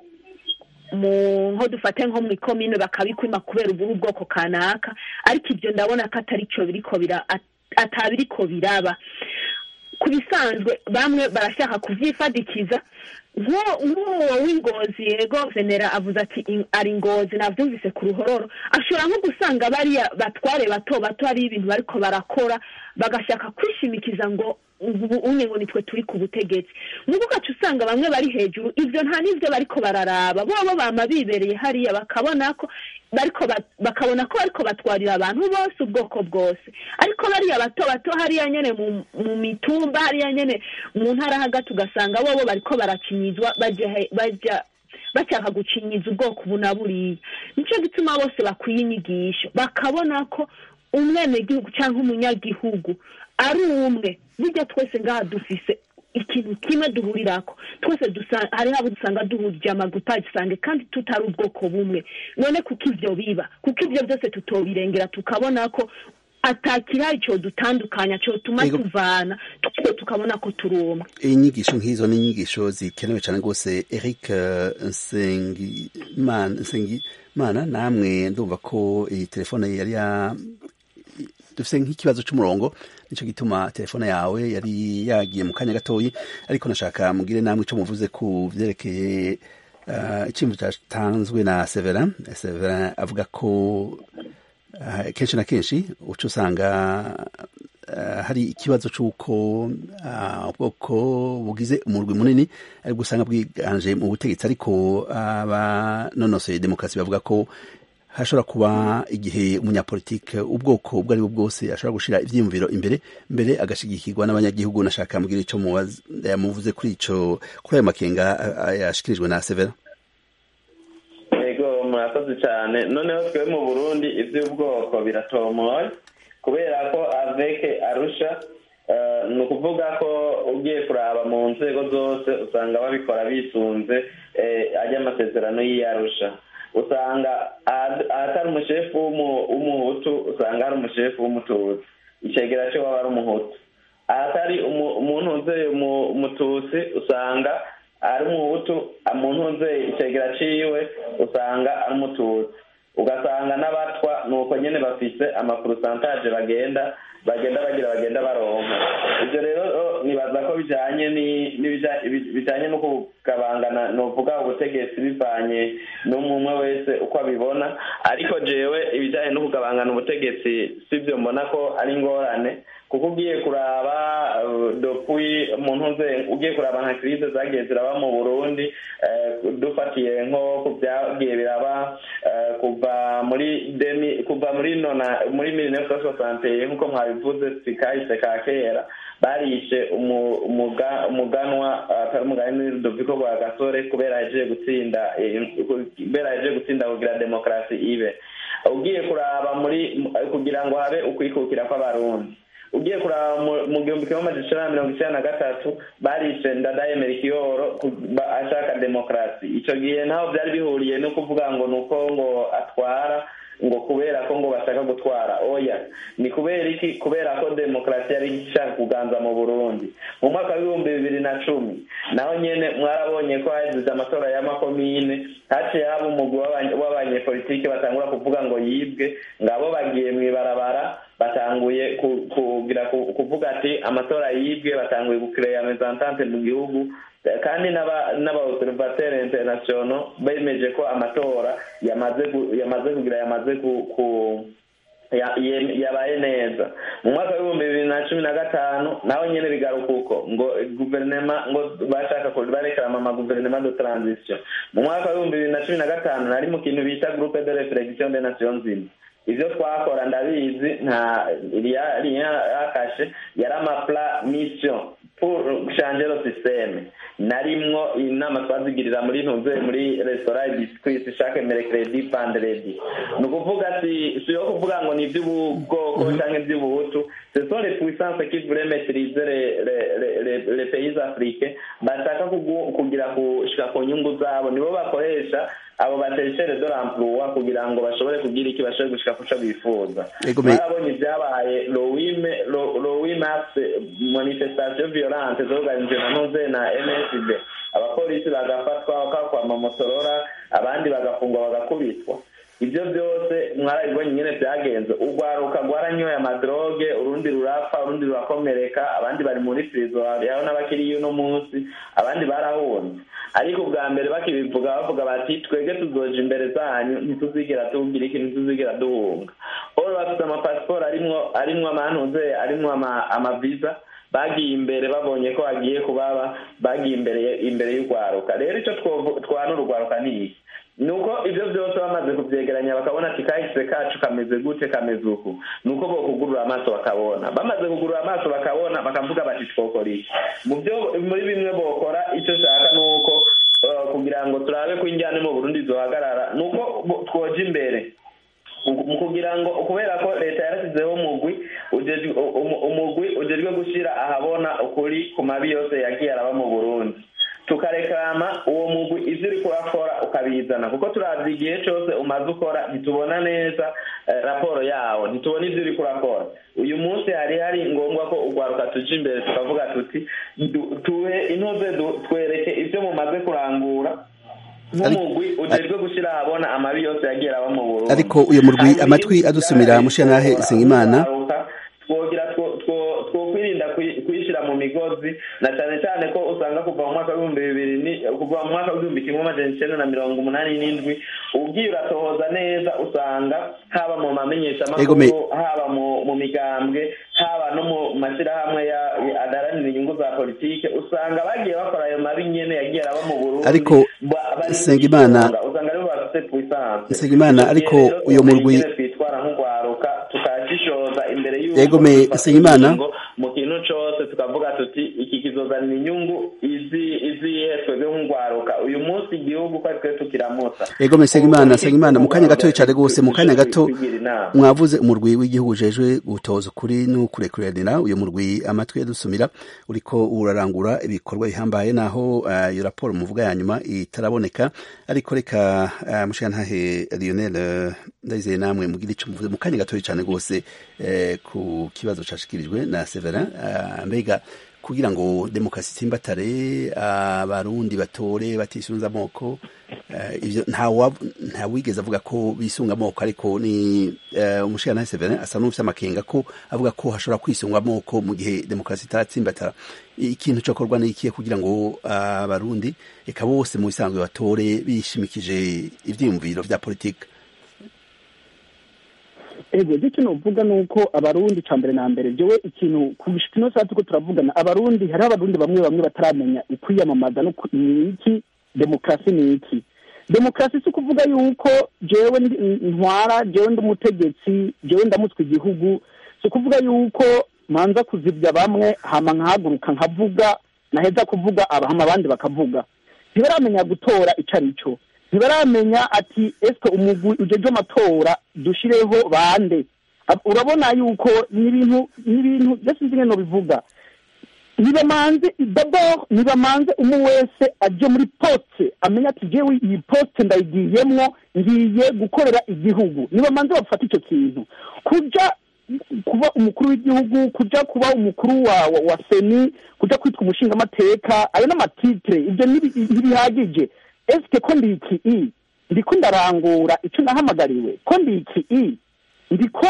mu nko dufate nko mu ikomine bakabikwima kubera uburi ubwoko kanaka ariko ibyo ndabona ko atari cyo biriko bira atabiriko biraba ku bisanzwe bamwe barashaka kuvyifadikiza nk'uwo w'ingozi yego venera avuze ati ari ingozi nabyumvise ku ruhororo ashobora nko gusanga bariya batware bato bato hari ibintu bariko barakora bagashaka kwishimikiza ngo ubu umwe ngo nitwe turi ku butegetsi nk'uko ugaca usanga bamwe bari hejuru ibyo nta n'ibyo bariko bararaba bobo bama bibereye hariya bakabona ko bariko bakabona ko bariko batwarira abantu bose ubwoko bwose ariko bariya bato bato hariya nyene mu mitumba hariya nyene mu ntara hagati ugasanga bobo bariko barakinyizwa bajya bashaka gucinyiza ubwoko ubu na buriya nicyo gituma bose bakwiye inyigisho bakabona ko umwenegihugu cyangwa umunyagihugu ari umwe burya twese ngaha dufise ikintu kimwe duhurirako twese hariho abo dusanga duhurije amagupa gisange kandi tutari ubwoko bumwe none kuko ivyo biba kuko ivyo byose tutobirengera tukabona ko atakirari cyo dutandukanya cyo tuma tuvana tuko tukabona ko turi umwe inyigisho nk'izo ni inyigisho zikenewe cyane rwose eric nsengimana namwe ndumva ko iyi telefone yari ya dufite nk'ikibazo cy'umurongo nicyo gituma telefone yawe yari yagiye mu kanya gatoyi ariko nashaka mugire namwe icyo muvuze ku byerekeye icyemezo cyatanzwe na severa severa avuga ko kenshi na kenshi uca usanga hari ikibazo cy'uko ubwoko bugize umurwi munini ariko usanga bwiganje mu butegetsi ariko abanonosoye demokarasi bavuga ko hashobora kuba igihe umunyapolitike ubwoko ubwo ari bwo bwose ashobora gushyira ibyiyumviro imbere mbere agashigikirwa n'abanyagihugu nashaka mubwira icyo yamuvuze kuri icyo kuri ayo makenga yashyikirijwe na severa yego murakoze cyane noneho twe mu burundi iby'ubwoko biratomoye kubera ko aveke arusha ni ukuvuga ko ugiye kuraba mu nzego zose usanga babikora bisunze ajya amasezerano y'iyarusha usanga ahatari umushefu w'umuhutu usanga hari umushefu w'umututsi icegera cyo waba ari umuhutu ahatari umuntu uzeye umututsi usanga ari umuhutu umuntu nze icegera ciwe usanga ari umututsi ugasanga n'abatwa ni uko nyine bafise amapurusantaje bagenda bagenda bagira bagenda baronka ibyo rero nibaza ko bijyanye bijyanye no kugabangana ni uvuga ubutegetsi bivanye n'umwe wese uko abibona ariko jewe ibijyanye no kugabangana ubutegetsi si byo mbona ko ari ingorane kuko ugiye kuraba dopui umuntu nze ugiye kuraba nka kirize zagiye ziraba mu burundi dufatiye nko ku byagiye biraba kuva muri demi kuva muri nona muri mille neuf cent soixante nk'uko mwabivuze sikahise ka kera barishe umuganwa atari umugani rudoviko rwa gasore kubera yaje gutsinda kubera yaje gutsinda kugira demokarasi ibe ugiye kuraba muri kugira ngo habe ukwikukira kw'abarundi ugiye kuraba mu gihumbi kimwe amajana icenda na mirongo icenda na gatatu barishe ndadaye merikiyoro ashaka demokarasi ico gihe ntaho vyari bihuriye no kuvuga ngo ni uko ngo atwara ngo kubera ko ngo bashaka gutwara oya ni kubera iki kubera ko demokarasi yari ishaka kuganza mu burundi mu mwaka w'ibihumbi bibiri na cumi naho nyene mwarabonye ko hazize amatora y'amakomine haciye haba umugwi w'abanyepolitike batangura kuvuga ngo yibwe ngabo bagiye mw'ibarabara batanguye kugira kuvuga ati amatora yibwe batanguye gukireya mezantante mu gihugu kandi n'abaobservateri international bemeje ko amatora yamaze kugira yamaze ku yabaye neza mu mwaka w'ibihumbi bibiri na cumi na gatanu naho nyine bigaruka uko ngo guverinema ngo bashaka barekarama amaguverinema de transition mu mwaka w'ibihumbi bibiri na cumi na gatanu nari mu kintu bita groupe de reflexion de nation zima ivyo twakora ndabizi nta yakashe yari amapla mission pour changer le système narimwo inama twazigirira muri ntuze muri restaurant biscuit chaque mercredi vendredi ni ukuvuga si si yo kuvuga ngo ni iby'ubwoko cyangwa iby'ubuhutu ce sont les puissances qui voulaient maîtriser les, les, les, les pays africains bashaka kugira kushika ku nyungu zabo nibo bakoresha abo bateshere de l'emploi kugira ngo bashobore kugira iki bashobore gushika kuco bifuza barabonye ibyabaye lowi mars manifestation violente zorganije na ntuze na msd abapolisi bagafatwa bakakwama motorora abandi bagafungwa bagakubitwa ibyo byose mwarabibonye nyine byagenze urwaruka rwaranyoye amadroge urundi rurapfa urundi rurakomereka abandi bari muri prison hariho n'abakiriya uno munsi abandi barahunze ariko ubwa mbere bakibivuga bavuga bati twebwe tuzoja imbere zanyu ntituzigera tugira iki ntituzigera duhunga oro bafite amapasiporo arimwo arimwo amantuze arimwo amaviza bagiye imbere babonye ko hagiye kubaba bagiye imbere imbere y'urwaruka rero icyo twana urugwaruka ni iki nuko ibyo byose bamaze kubyegeranya bakabona ati kahise kacu kameze gute kameze uku nuko bo kugurura amaso bakabona bamaze kugurura amaso bakabona bakavuga bati twokora iki mu byo muri bimwe bokora icyo ushaka ni uko kugira ngo turabe ko injyana mu burundi zohagarara ni uko twoja imbere mu kugira ngo kubera ko leta yarashyizeho umugwi umugwi ujejwe gushyira ahabona ukuri ku mabi yose yagiye araba mu burundi tukarekama uwo mugwi ivyo uriko urakora ukabizana kuko turavye igihe cose umaze ukora ntitubona neza raporo yawo ntitubona ivyo uriko urakora uyu munsi hari hari ngombwa ko urwaruka tuja imbere tukavuga tuti tuhe intuze twereke ivyo mumaze kurangura nk'umugwi ujejwe gushyira ahabona amabi yose yagiye araba mu burundi ariko uyu murwi amatwi adusumira mushanahe isengimana twogira twokwirinda kuyishyira mu migozi na cyane cyane ko usanga kuva mu mwaka w'ibihumbi bibiri kuva mu mwaka w'igihumbi kimwe amajana icyenda na mirongo umunani n'indwi ubwiye uratohoza neza usanga haba mu mamenyeshamakuru haba mu migambwe haba no mu mashyirahamwe adaranira inyungu za politike usanga bagiye bakora ayo mabi nyene yagiye araba mu burundi ariko sengimana usanga aribo bafite puissance sengimana ariko uyo murwi twitwara nk'urwaruka tukashishoza imbere y'uko Ego me Sengimana mu kintu cose tukavuga tuti iki kizozanira inyungu izi izihe twebwe nk'urwaruka uyu munsi igihugu ko twe tukiramutsa Ego me Sengimana Sengimana mu kanya gato cyane gose mu kanya gato mwavuze umurwi w'igihugu ujejwe gutoza ukuri no kurekuranira uyu murwi amatwi yadusumira uriko urarangura ibikorwa bihambaye naho uh, iyo raporo muvuga ya nyuma itaraboneka ariko reka uh, mushantahe Lionel uh, ndayizeye namwe mugira ico muvuze mu kanya gato cyane gose uh, ku kibazo cashikirijwe na Severin uh, mbega kugira ngo demokarasi itsimbatare abarundi batore batisunze amoko ivyo nta wigeze avuga ko bisunga amoko ariko ni umushirantahe Severin asa n'ufite amakenga ko avuga ko hashobora kwisunga amoko mu gihe demokarasi itaratsimbatara ikintu cokorwa ni ikihe kugira ngo abarundi eka bose mu bisanzwe batore bishimikije ivyiyumviro vya politike ego icyo novuga ni uko abarundi ca mbere na mbere jewe ikintu kugushika ino saa turiko turavugana abarundi hariho abarundi bamwe bamwe bataramenya ukwiyamamaza no ni iki demokarasi ni iki demokarasi si ukuvuga yuko jewe ntwara jewe ndi umutegetsi jewe ndamutswe igihugu si ukuvuga yuko manza kuzibya bamwe hama nkahaguruka nkavuga naheza kuvuga abahama abandi bakavuga ntibaramenya gutora ico ari cyo ntibaramenya ati ese umugwi ujeje amatora dushireho bande urabona yuko n'ibintu n'ibintu byose nzi ngeno bivuga nibamanze dabord nibamanze umwe wese aje muri poste amenya ati jewe iyi poste ndayigiyemwo ngiye gukorera igihugu nibamanze bafata icyo kintu kuja kuba umukuru w'igihugu kuja kuba umukuru wa, wa, wa seni kuja kwitwa umushingamateka ayo n'amatitire ibyo ntibihagije esike ko ndi iki i ndiko ndarangura icyo nahamagariwe ko ndi iki i ndiko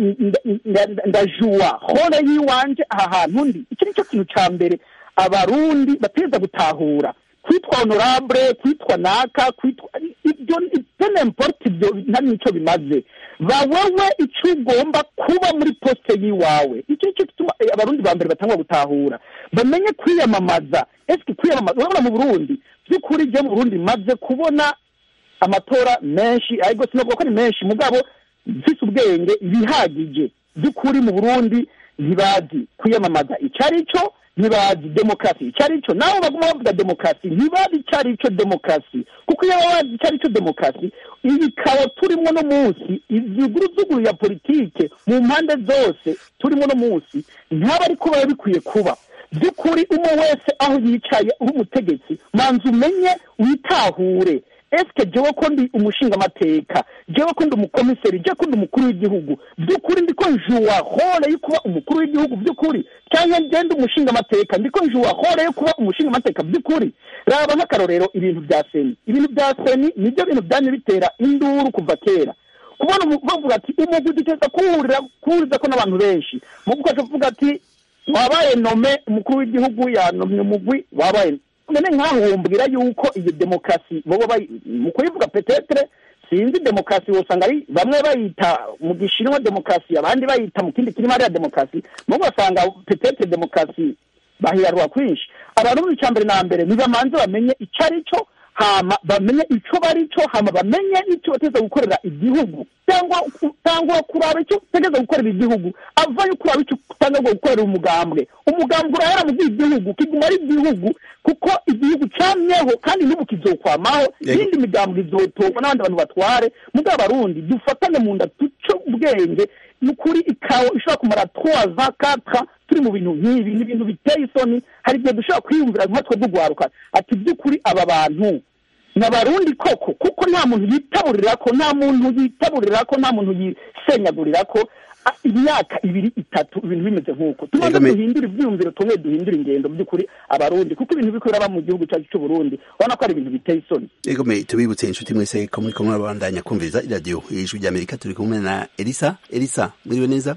ndajuwa hore y'iwanje aha hantu ndi iki ni cyo kintu cya mbere abarundi bateza gutahura kwitwa honorable kwitwa naka kwitwa ibyo n'importe ibyo nta n'icyo bimaze bawewe icyo ugomba kuba muri poste y'iwawe icyo nicyo gituma abarundi ba mbere batangwa gutahura bamenye kwiyamamaza esike kwiyamamaza urabona mu burundi by'ukuri jya mu burundi maze kubona amatora menshi ariko sinavuga ko ari menshi mugabo mfise ubwenge ibihagije by'ukuri mu burundi ntibazi kwiyamamaza icyo ari cyo ntibazi demokarasi icyo ari cyo nawe baguma bavuga demokarasi ntibazi icyo ari cyo demokarasi kuko iyo baba bazi icyo ari cyo demokarasi ibikaba turimo no munsi izuguruzuguru ya politike mu mpande zose turimo no munsi ntaba ariko biba bikwiye kuba by'ukuri umwe wese aho yicaye uri umutegetsi manza umenye witahure esike jewe ko ndi umushingamateka jewe ko ndi umukomiseri jewe ko ndi umukuru w'igihugu by'ukuri ndiko njuwa hore yo kuba umukuru w'igihugu by'ukuri cyangwa ngende umushingamateka ndiko njuwa hore yo kuba umushingamateka by'ukuri raba nk'akarorero ibintu bya seni ibintu bya seni nibyo bintu byanye bitera induru kuva kera kubona bavuga ati umugwi duteza kuwurira kuwuriza ko n'abantu benshi mugwi ukaca kuvuga ati wabaye nome umukuru w'igihugu yanomye umugwi wabaye none nkahumbwira yuko iyo demokarasi bobo mu kuyivuga petetre sinzi demokarasi wosanga ari bamwe bayita mu gishinwa demokarasi abandi bayita mu kindi kirimo ariya demokarasi mubo basanga petetre demokarasi bahirarwa kwinshi abarundi icya mbere na mbere nibamanze bamenye icyo ari cyo hama bamenye icyo bari cyo hama bamenye n'icyo bateza gukorera igihugu cyangwa cyangwa kuraba icyo utegeza gukorera igihugu avayo kuraba icyo utanga gukorera umugambwe umugambwe urahera mu by'igihugu kiguma ari igihugu kuko igihugu cyamyeho kandi n'ubu kizokwamaho iyindi migambwe izotorwa n'abandi bantu batware mugabo abarundi dufatane mu nda duce ubwenge ni ukuri ikawa ishobora kumara twaza katra turi mu bintu nk'ibi ni ibintu biteye isoni hari igihe dushobora kwiyumvira nkatwe dugwaruka ati by'ukuri aba bantu ni abarundi koko kuko nta muntu yitaburira ko nta muntu yitaburira ko nta muntu yisenyagurira ko imyaka ibiri itatu ibintu bimeze nk'uko tumaze duhindura ibyiyumviro tumwe duhindura ingendo by'ukuri abarundi kuko ibintu biko biraba mu gihugu cyacu cy'u Burundi ubona ko ari ibintu biteye isoni ego me tubibutse inshuti mwese ko muri kumwe babandanya kumviriza iradiyo ijwi rya Amerika turi kumwe na Elisa Elisa mwiriwe neza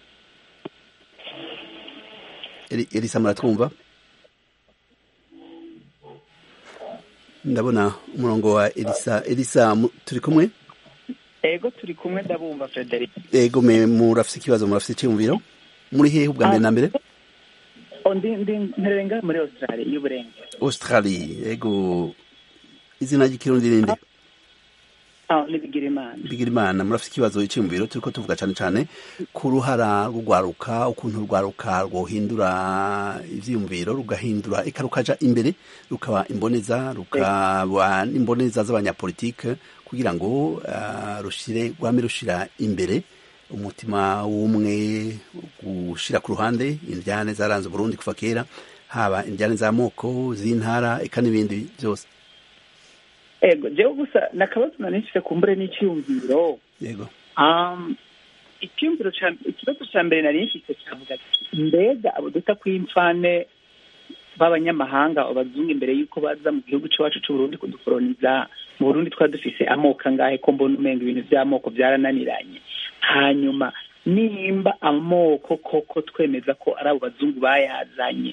Elisa muratwumva ndabona umurongo wa Elisa Elisa turi kumwe ego turi kumwe ndabumva Frederic ego me murafise ikibazo murafise icyumviro muri hehe ubwa mbere na mbere ndi ndi nterenga muri Australia y'uburenge Australia ego izina ry'ikirundi rinde ah ni Bigirimana Bigirimana murafise ikibazo icyumviro turiko tuvuga cyane cyane ku ruhara rugwaruka ukuntu rugwaruka rwohindura ivyiyumviro rugahindura eka rukaja imbere rukaba imboneza rukaba imboneza z'abanyapolitike kugira ngo uh, rushire rwame rushira imbere umutima w'umwe gushira ku ruhande indyane zaranze Burundi kuva kera haba indyane z'amoko z'intara eka n'ibindi byose ego jewe gusa nakabazo nanishise kumbure n'icyumviro yego um, icyumviro ikibazo cya mbere nari nfise cyavuga mbega abo duta kw'imfane b'abanyamahanga abazungu imbere y'uko baza mu gihugu cyacu cy'uburundi kudukoroniza mu burundi twari dufise amoko angahe ko mbona umenga ibintu by'amoko byarananiranye hanyuma nimba amoko koko twemeza ko ari abo bazungu bayazanye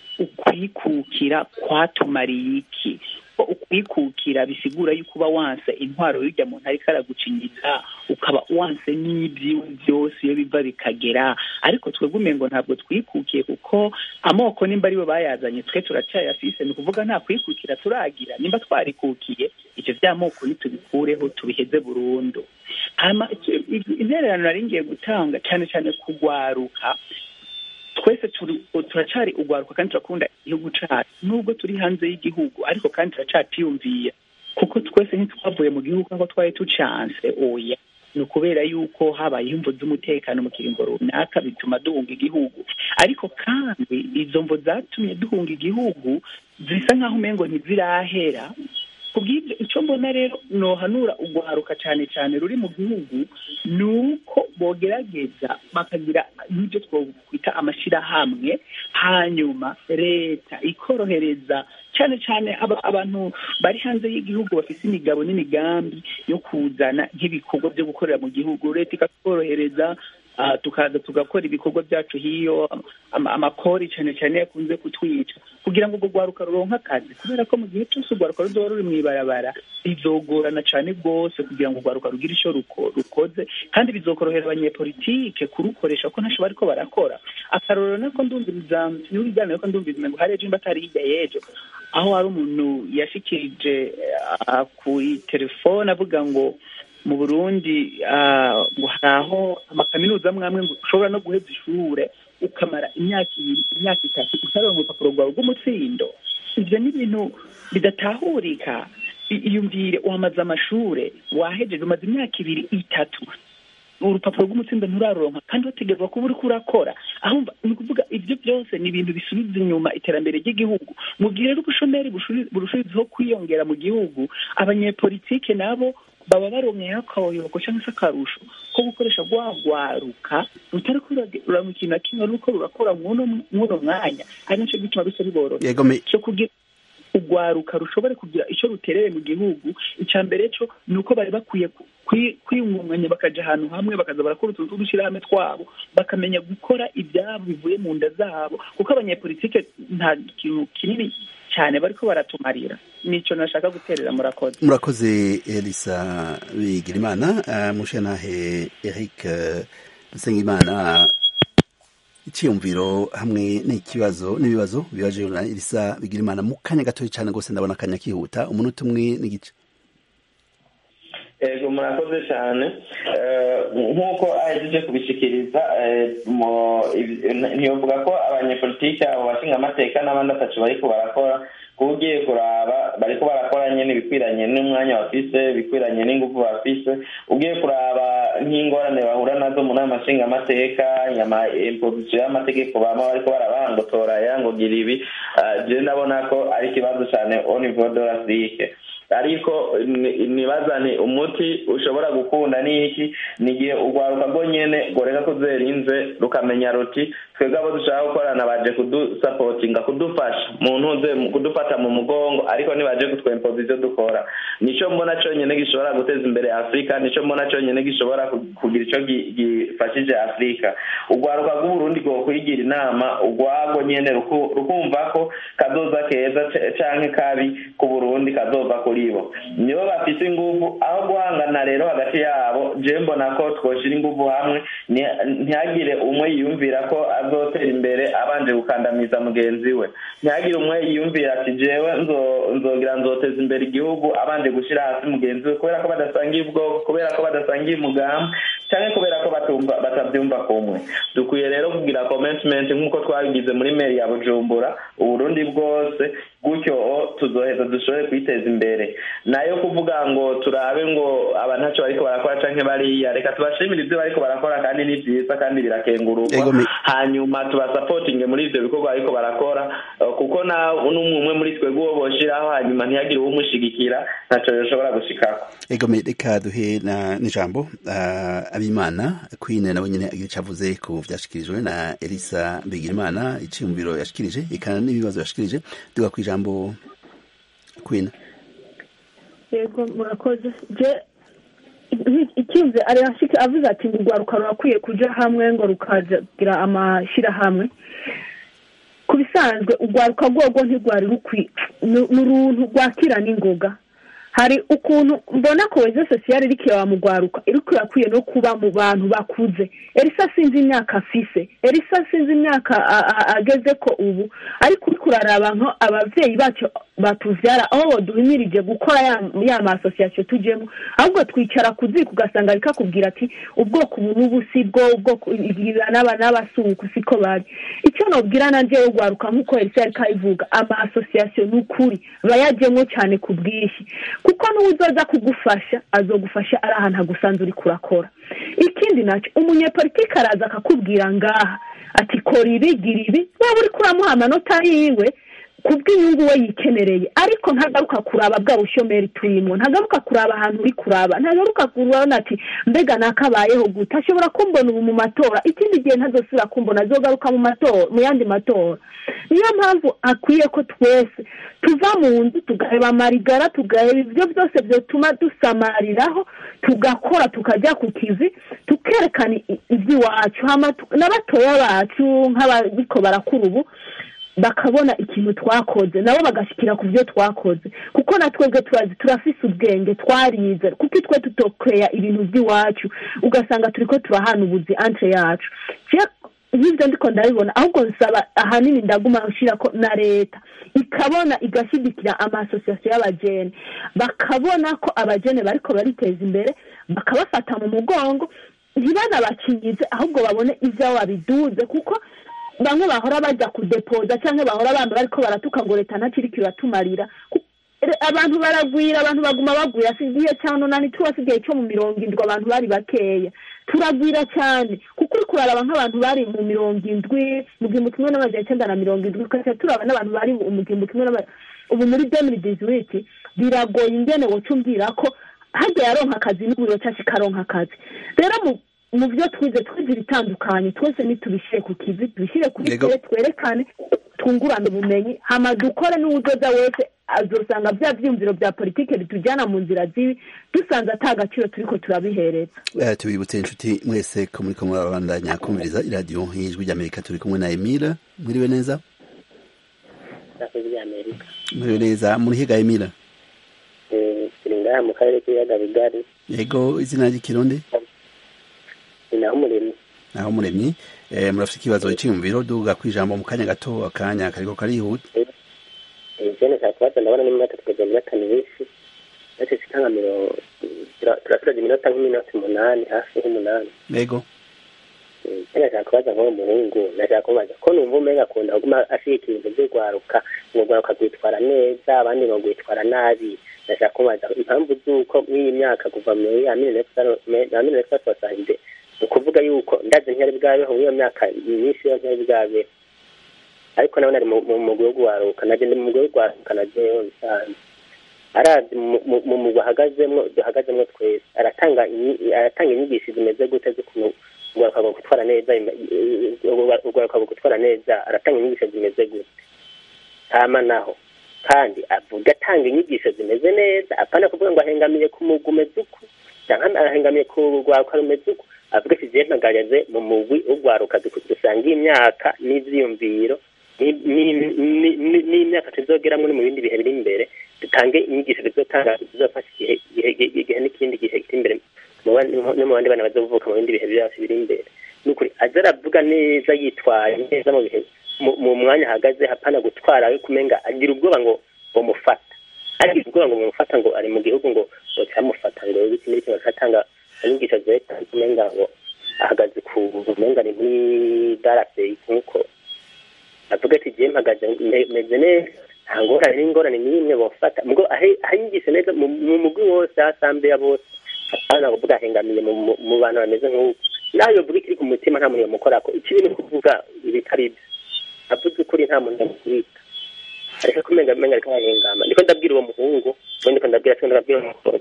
ukwikukira kwatumariye iki ko ukwikukira bisigura yuko uba wanse intwaro y'ujya muntu ariko aragucinyiza ukaba wanse n'ibyiwe byose iyo biva bikagera ariko twebwe umengo ntabwo twikukiye kuko amoko nimba aribo bayazanye twe turacyayafise ni ukuvuga nta kwikukira turagira nimba twarikukiye ivyo vy'amoko nitubikureho tubiheze burundu hama intererano nari ngiye gutanga cyane cyane kugwaruka twese turacari ugwaruka kandi turakunda igihugu cacu nubwo turi hanze y'igihugu ariko kandi turacaciyumviye kuko twese ntitwavuye mu gihugu nk'uko twari tucanse oya ni ukubera yuko habayeho imvo z'umutekano mu kiringo runaka bituma duhunga igihugu ariko kandi izo mvo zatumye duhunga igihugu zisa nk'aho umengo ntizirahera kubw'ibyo icyo mbona rero nohanura ugwaruka cyane cyane ruri mu gihugu ni uko bogerageza bakagira n'ibyo twakwita amashyirahamwe hanyuma leta ikorohereza cyane cyane abantu bari hanze y'igihugu bafite imigabo n'imigambi yo kuzana nk'ibikorwa byo gukorera mu gihugu leta ikatworohereza tukaza tugakora ibikorwa byacu hiyo amakori cyane cyane yakunze kutwica kugira ngo urwo rwaruka ruronke akazi kubera ko mu gihe cyose urwaruka ruzoba ruri mu ibarabara bizogorana cyane rwose kugira ngo urwaruka rugire icyo rukoze kandi bizokorohera abanyepolitike kurukoresha ko ntacyo bariko barakora akarorero nako ndumviriza n'ibiganiro ko ndumviriza ngo hari ejo nimba atari hirya y'ejo aho hari umuntu yashikirije ku telefone avuga ngo mu burundi ngo hari aho amakaminuza amwe amwe ngo ushobora no guheza ishure ukamara imyaka ibiri imyaka itatu utaronka urupapuro rwawe rw'umutsindo ibyo ni ibintu bidatahurika iyumvire wamaze amashure wahejeje umaze imyaka ibiri itatu urupapuro rw'umutsindo nturaronka kandi wategerezwa kuba uriko urakora aho ni ukuvuga ibyo byose ni ibintu bisubiza inyuma iterambere ry'igihugu mu gihe rero ubushomeri burushirizaho kwiyongera mu gihugu abanyepolitike nabo baba baronkeyeho akayoyoko cyangwa se akarusho ko gukoresha rwagwaruka rutari kurura mu kintu na kimwe ruko rurakora mw'uno mwanya ari nacyo gituma bisa biborohera cyo kugira urwaruka rushobore kugira icyo rutereye mu gihugu icya mbere cyo ni uko bari bakwiye kwiyungunganya bakaja ahantu hamwe bakaza barakora utuntu tw'udushyirahamwe twabo bakamenya gukora ibyabo bivuye mu nda zabo kuko abanyepolitike nta kintu kinini cyane bariko baratumarira nico nashaka guterera murakoze murakoze elisa bigirimana uh, mushenahe eric uh, nsengimana icyiyumviro hamwe n'ikibazo n'ibibazo bibaje na elisa bigirimana mu kanya gatoya cyane rwose ndabona akanya kihuta umunota umwe n'igice ego murakoze cyane nk'uko ahejeje kubishikiriza ntiyovuga ko abanyepolitike abo bashinga amateka n'abandi atacu bariko barakora kuba ugiye kuraba bariko barakora nyene ibikwiranye n'umwanya bafise bikwiranye n'ingufu bafise ugiye kuraba nk'ingorane bahura nazo mu nama nshinga amateka nyama impozisiyo y'amategeko bama bariko barabangotora yangogira ibi je ndabona ko ari ikibazo cane au niveau de l'afrique ariko nibazane umuti ushobora gukunda ni iki ni igihe urwaruka rwo nyene goreka kuzerinze rukamenya ruti twebwe abo dushaka gukorana baje kudusapotinga kudufasha mu ntuze kudufata mu mugongo ariko ntibaje kutwempoza ivyo dukora nico mbona conyene gishobora guteza imbere afurika nico mbona conyene gishobora kugira ico gifashije afurika urwaruka rw'uburundi rwokwigira inama urwago nyene rukumva ko kazoza keza canke kabi ku burundi kazova kuri bo nibo bafise inguvu aho guhangana rero hagati yabo je mbona ko twoshira inguvu hamwe ntihagire umwe yiyumvira ko azotera imbere abanje gukandamiza mugenzi we ntihagire umwe yiyumvira ati jewe nzogira nzoteza imbere igihugu abanje gushira hasi mugenzi we kubera ko badasangiye ubwoko kubera ko badasangiye umugambi cyangwa kubera ko batabyumva kumwe dukwiye rero kugira commitment nk'uko twabigize muri meri ya bujumbura uburundi bwose gutyo tuzoheza dushobore kwiteza imbere nayo kuvuga ngo turabe ngo aba ntacyo bariko barakora canke bariya reka tubashimire ibyo bariko barakora kandi ni vyiza kandi birakengururwa hanyuma tubasapotinge muri ivyo bikorwa bariko barakora kuko na n'umwe umwe muri twebwe uwo boshiraho hanyuma ntihagire uwumushigikira ntaco yoshobora gushikako egome reka duhe n'ijambo uh, abimana queen nawe nyene agira icavuze ku vyashikirijwe na elisa bigirimana iciyumviro yashikirije ikana n'ibibazo yashikirije duga ku ijambo queen yego murakoze je icyumve arashika avuze ati ngo urwaruka rurakwiye kuja hamwe ngo rukagira amashirahamwe ku bisanzwe urwaruka rwogo ntirwari rukwiye ni uruntu rwakira n'ingoga hari ukuntu mbona kohezo sosiyale iriko irawamugwaruka iriko irakwiye no kuba mu bantu bakuze elisa sinzi imyaka afise elisa sinzi imyaka ageze ko ubu ariko uriko uraraba nko abavyeyi bacu batuvyara aho boduhimirije gukora ya masosiyasiyo tujemo ahubwo twicara ku ziko ugasanga ariko akubwira ati ubwoko ubu n'ubu si bwo ubwoko ibwira n'aba n'abasuku siko bari icyo nobwira nanje ugwaruka nk'uko elisa yariko ayivuga amasosiyasiyo ni ukuri bayajemwo cane ku bwinshi kuko n'uwuzoza kugufasha azogufasha ari ahantu hagusanze uriko urakora ikindi nacyo umunyepolitike araza akakubwira ngaha ati kora ibi gira ibi waba uriko uramuha amanota yiwe kubw'inyungu we yikenereye ariko ntagaruka kuraba bwa bushomeri turimo ntagaruka kuraba ahantu uri kuraba ntagaruka kurabona ati mbega nakabayeho gute ashobora kumbona ubu mu matora ikindi gihe ntazosubira kumbona azogaruka mu matora mu yandi matora niyo mpamvu akwiye ko twese tuva mu nzu tugaheba amarigara tugaheba ibyo byose byatuma dusamariraho tugakora tukajya ku kivi tukerekana iby'iwacu n'abatoya bacu nk'abariko barakura ubu bakabona ikintu twakoze nabo bagashikira ku byo twakoze kuko na twebwe turazi turafise ubwenge twarize kuko twe tutokeya ibintu by'iwacu ugasanga turiko turahana ubuzi entre yacu nk'ibyo ndiko ndabibona ahubwo nsaba ahanini ndaguma nshira ko na leta ikabona igashyigikira amasosiyasiyo y'abajene bakabona ko abajene bariko bariteza imbere bakabafata mu mugongo ntibanabakingize ahubwo babone ivyabo babiduze kuko bamwe bahora bajya kudepoza cyangwa bahora bamba bariko baratuka ngo leta ntakiriko iratumarira abantu baragwira abantu baguma bagwira si igihe cya nonani turasigaye cyo mu mirongo indwi abantu bari bakeya turagwira cyane kuko uri kuraraba nk'abantu bari mu mirongo indwi mu gihumbi kimwe n'amajana icyenda na mirongo indwi ugasanga turaba n'abantu bari mu gihumbi kimwe n'amajana ubu muri demiri diziwiti biragoye ingene woca umbwira ko hajya yaronka akazi n'uburiro cyangwa ikaronka akazi rero mu byo twize twize ibitandukanye twese nitubishyire ku kivi tubishyire kuri tere twerekane twungurane ubumenyi hama dukore n'uwudoda wese azosanga bya byiyumviro bya politiki bitujyana mu nzira zibi dusanze ata gaciro turiko turabihereza tubibutse inshuti mwese ko muriko murabandanya kumviriza iradiyo y'ijwi ry'amerika turi kumwe na emira mwiriwe neza mwiriwe neza murihiga emira turi ngaha mu karere k'ibiyaga bigari yego izina ry'ikirundi ni naho umuremyi naho umuremyi murafite ikibazo cyiyumviro duga ku ijambo mu kanya gato akanya kariko karihuta jene nshaka kubaza ndabona n'iminota tugeze mu minota myinshi ndetse shika nka mirongo turasigaje iminota nk'iminota umunani hafi nk'umunani yego jene nshaka kubaza nk'uwo muhungu nashaka kumubaza ko numva umenga akunda kuguma ashigikira ibintu vy'urwaruka ngo urwaruka rwitwara neza abandi ngo rwitwara nabi nashaka kumubaza impamvu z'uko mw'iyi myaka kuva muri ya mille neuf cent soixante ni ukuvuga yuko ndazi ntiyari bwabeho mw'iyo myaka myinshi yo ntiyari bwabeho ariko nawe nari mu mugwi wo guharuka naje ndi mu mugwi wo guharuka najeyo bisanzwe arazi mu mugwi ahagazemwo duhagazemwo twese aratanga aratanga inyigisho zimeze gute z'ukuntu urwaruka rwo gutwara neza urwaruka rwo gutwara neza aratanga inyigisho zimeze gute hama naho kandi avuga atanga inyigisho zimeze neza apana kuvuga ngo ahengamiye ku mugwi umeze uku canke ahengamiye ku rwaruka rumeze uku avuga ati jewe mpagaraze mu mugwi ugwaruka dusanga imyaka n'ivyiyumviro n'imyaka tuzogeramwo no mu bindi bihe biri imbere dutange inyigisho zizotanga zizofasha igihe n'ikindi gihe kiri imbere no mu bandi bana bazovuka mu bindi bihe byacu biri imbere nukuri aza aravuga neza yitwaye neza mu bihe mu mwanya ahagaze hapana gutwara we kumenga agira ubwoba ngo bamufata agira ubwoba ngo bamufata ngo ari mu gihugu ngo bocamufata ngo iki n'iki bakatanga inyigisho zerekana kumenga ngo ahagaze ku umenga ni muri darase nk'uko avuga ati jewe mpagaze meze neza nta ngorane n'ingorane n'imwe bofata mugo ahingishe neza mu mugwi wose asambe ya bose apana kuvuga ahengamiye mu bantu bameze nk'uko nayo yovuga ikiri ku mutima nta muntu yamukorako ikibi ni kuvuga ibitari byo avuze ukuri nta muntu yamukubita ariko kumenga menga ariko arahengama niko ndabwira uwo muhungu ubundi ko ndabwira cyo ndabwira uwo mukobwa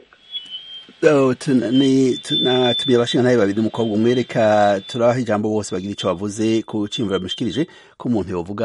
natumiye abashinga nawe babiri umukobwa umwe reka turabaha ijambo bose bagira icyo bavuze ku cimvura bamushikirije ko umuntu yovuga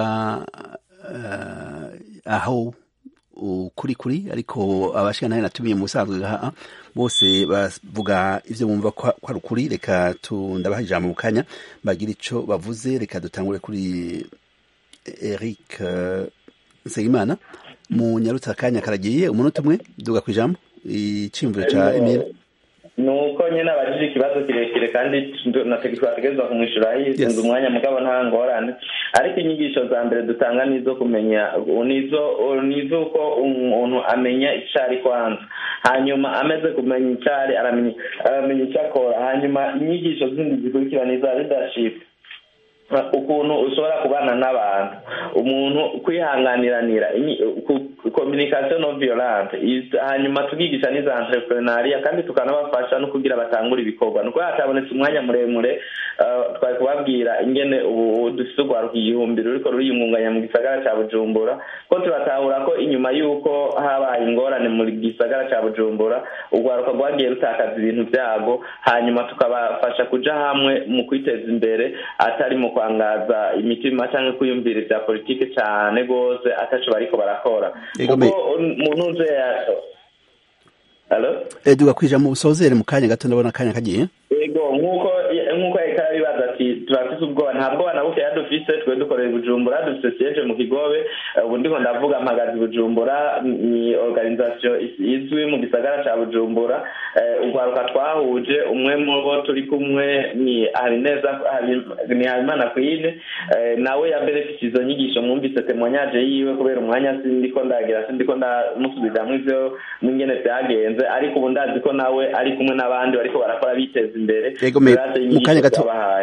aho ukuri kuri ariko abashinga nawe natumiye mu busanzwe ngaha bose bavuga ivyo bumva ko ari ukuri reka ndabaha ijambo mu kanya bagira ico bavuze reka dutangure kuri Eric Nsengimana mu nyarutsa akanya karagiye umunota umwe duga ku ijambo iciyumviro ca Emile ni uko nyine abajije ikibazo kirekire kandi twategerezwa kumwishyura yisunze umwanya mugabo nta ngorane ariko inyigisho za mbere dutanga ni izo kumenya ni iz'uko umuntu amenya icyo ari kwanza hanyuma ameze kumenya icyo ari aramenya icyo akora hanyuma inyigisho zindi zikurikira ni iza leadership ukuntu ushobora kubana n'abantu umuntu kwihanganiranira communication non violente hanyuma tukigisha n'iza entrepreneuria kandi tukanabafasha no kugira batangura ibikorwa nuko hatabonetse umwanya muremure twari kubabwira ingene ubu dufite urwaruka igihumbi ruriko ruriyungunganya mu gisagara ca bujumbura ko turatahura ko inyuma y'uko habaye ingorane mu gisagara ca bujumbura urwaruka rwagiye rutakaza ibintu vyabo hanyuma tukabafasha kuja hamwe mu kwiteza imbere atari mu kwangaza imitima cyangwa kwiyumvira ibya politiki cyane rwose ataco bariko barakora kuko umuntu uje duga kwija mu busozere mu kanya gato ndabona akanya kagiye yego nk'uko nk'uko yariko arabibaza ati turafise ubwoba nta bwoba na bukeya dufise twe dukorera bujumbura dufise siege mu kigobe ubu ndiko ndavuga mpagaze bujumbura ni organisation izwi mu gisagara ca bujumbura urwaruka twahuje umwe mu bo turi kumwe ni habineza ni habimana kwine nawe yaberefise izo nyigisho mwumvise temoignage yiwe kubera umwanya sindiko ndagira sindiko ndamusubiramwo ivyo n'ingene vyagenze ariko ubu ndazi ko nawe ari kumwe n'abandi bariko barakora biteza imbere mu kanya gato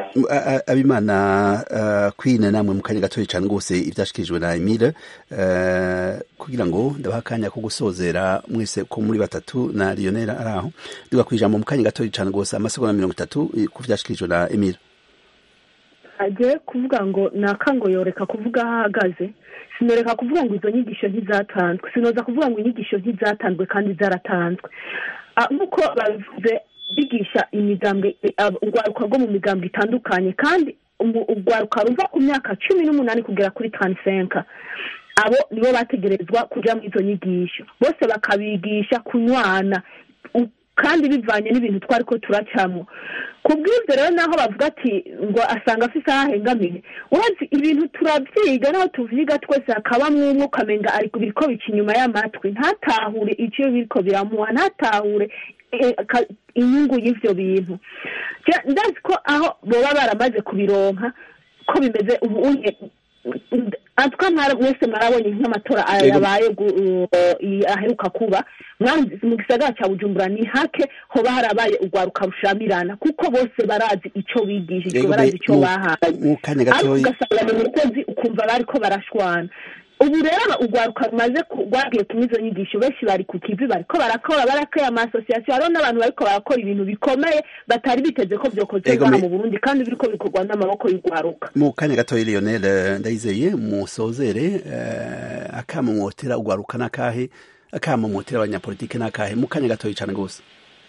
abimana kwine namwe mu kanya gatoya cyane rwose ibyashikirijwe na emile kugira ngo ndabaha akanya ko gusozera mwese ko muri batatu na lionel ari aho duga ku ijambo mu kanya gatoya cyane rwose amasegonda mirongo itatu ku byashikirijwe na emile agiye kuvuga ngo nakango yoreka kuvuga aho ahagaze sinoreka kuvuga ngo izo nyigisho ntizatanzwe sinoza kuvuga ngo inyigisho ntizatanzwe kandi zaratanzwe nk'uko bavuze bigisha imigambwe urwaruka rwo mu migambwe itandukanye kandi urwaruka ruva ku myaka cumi n'umunani kugera kuri tanisenka abo nibo bategerezwa kujya muri izo nyigisho bose bakabigisha kunywana kandi bivanye n'ibintu twari ko turacamo ku bw'ibyo rero naho bavuga ati ngo asanga afite aho ahengamiye urazi ibintu turabyiga naho tuvyiga twese hakabamwo umwe ukamenga ariko biriko bica inyuma y'amatwi ntatahure icyo biriko biramuha ntatahure inyungu y'ivyo bintu ndazi ko aho boba baramaze kubironka ko bimeze ubu atwa mwese mwarabonye nk'amatora yabaye aheruka kuba mu gisagara cya bujumbura ni hake hoba harabaye urwaruka rushamirana kuko bose barazi icyo bigishijwe barazi icyo bahaye ariko ugasanga mu mukozi ukumva bariko barashwana ubu rero urwaruka rumaze rwagiye kumwe izo nyigisho benshi bari ku kivi bariko barakora barakora amasosiyasiyo hariho n'abantu bariko barakora ibintu bikomeye batari biteze ko byokozwe hano mu burundi kandi biriko bikorwa n'amaboko y'urwaruka mu kanya gatoya lionel ndayizeye musozere akamumotera urwaruka n'akahe akamumotera abanyapolitike n'akahe mu kanya gatoya cyane rwose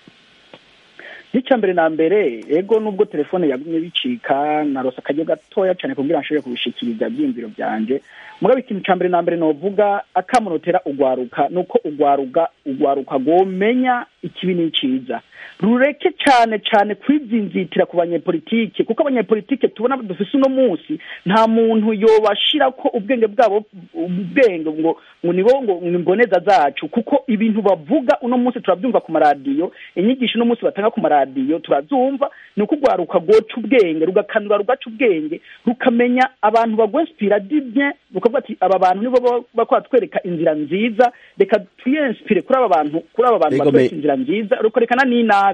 icya mbere na mbere ego nubwo telefone yagumye bicika narose akajya gatoya cyane kugira ngo nshobore kubishikiriza ibyiyumviro byanjye mugabo ikintu cya mbere na mbere novuga akamunotera ugwaruka nuko ugwaruka ugwaruka gomenya ikibi n'iciza rureke cyane cyane kwizinzitira ku banyepolitike kuko abanyepolitike tubona dufise uno munsi nta muntu yobashira ko ubwenge bwabo ubwenge ngo ngo nibo ngo imboneza zacu kuko ibintu bavuga uno munsi turabyumva ku maradiyo inyigisho uno munsi batanga ku maradiyo turazumva ni uko ugwaruka rwoca ubwenge rugakanura rugaca ubwenge rukamenya abantu bagwensipira dibye rukavuga ati aba bantu nibo bakora twereka inzira nziza reka twiyensipire kuri aba bantu kuri aba bantu batwereka inzira nziza rukerekana n'inabi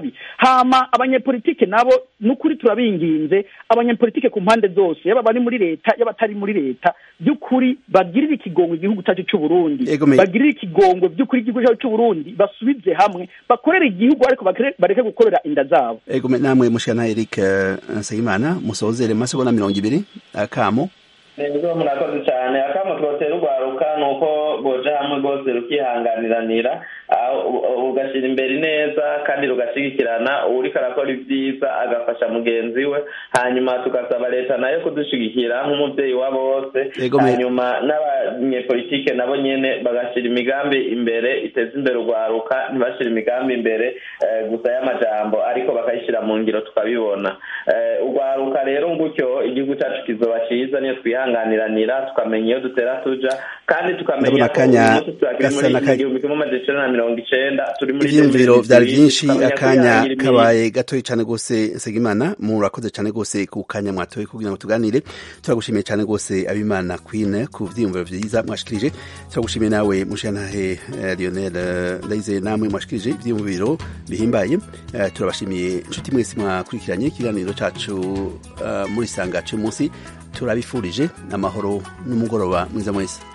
nabi hama abanyepolitike nabo n'ukuri turabinginze abanyepolitike ku mpande zose yaba bari muri leta yaba atari muri leta by'ukuri bagirire ikigongwe igihugu cyacu cy'u Burundi Ego me- bagirire ikigongwe by'ukuri igihugu cyacu cy'u Burundi basubize hamwe bakorere igihugu ariko bakere- bareke gukorera inda zabo ego me- namwe mushana Eric eh, Nsengimana musozere masegonda mirongo ibiri akamo nibwo murakoze cyane akamo twotera urwaruka ni uko boja hamwe rwose rukihanganiranira aho u- ugashyira imbere neza kandi rugashyigikirana uriko arakora ibyiza agafasha mugenzi we hanyuma tugasaba leta nayo kudushyigikira nk'umubyeyi wa bose Yego, me- hanyuma n'abanyepolitike nabo nyene bagashyira imigambi imbere iteza imbere urwaruka ntibashyire imigambi imbere eh, gusa y'amajambo ariko bakayishyira mu ngiro tukabibona Eh, urwaruka rero gutyo igihugu cyacu kizoba cyiza niyo twihanganiranira tukamenya iyo dutera tuja kandi tukamenya Ndabona ko akanya uyu munsi turakiri gasa muri n'aka- igihumbi kimwe amajana icenda na mirongo icenda turi muri ivyiyumviro 2023, vyari vyinshi tukamenya akanya kwihangira imirimo. kabaye gatoyi cane gose Nsengimana murakoze cane gose ku kanya mwatoye kugira ngo tuganire turagushimiye cane gose abimana Queen ku vyiyumviro vyiza mwashikirije turagushimiye nawe mushantahe eh, Lionel eh, Ndayizeye namwe mwashikirije ivyiyumviro bihimbaye Eh, turabashimiye inshuti mwese mwakurikiranye ikiganiro cacu eh, muri sanga c'umunsi turabifurije amahoro n'umugoroba mwiza mwese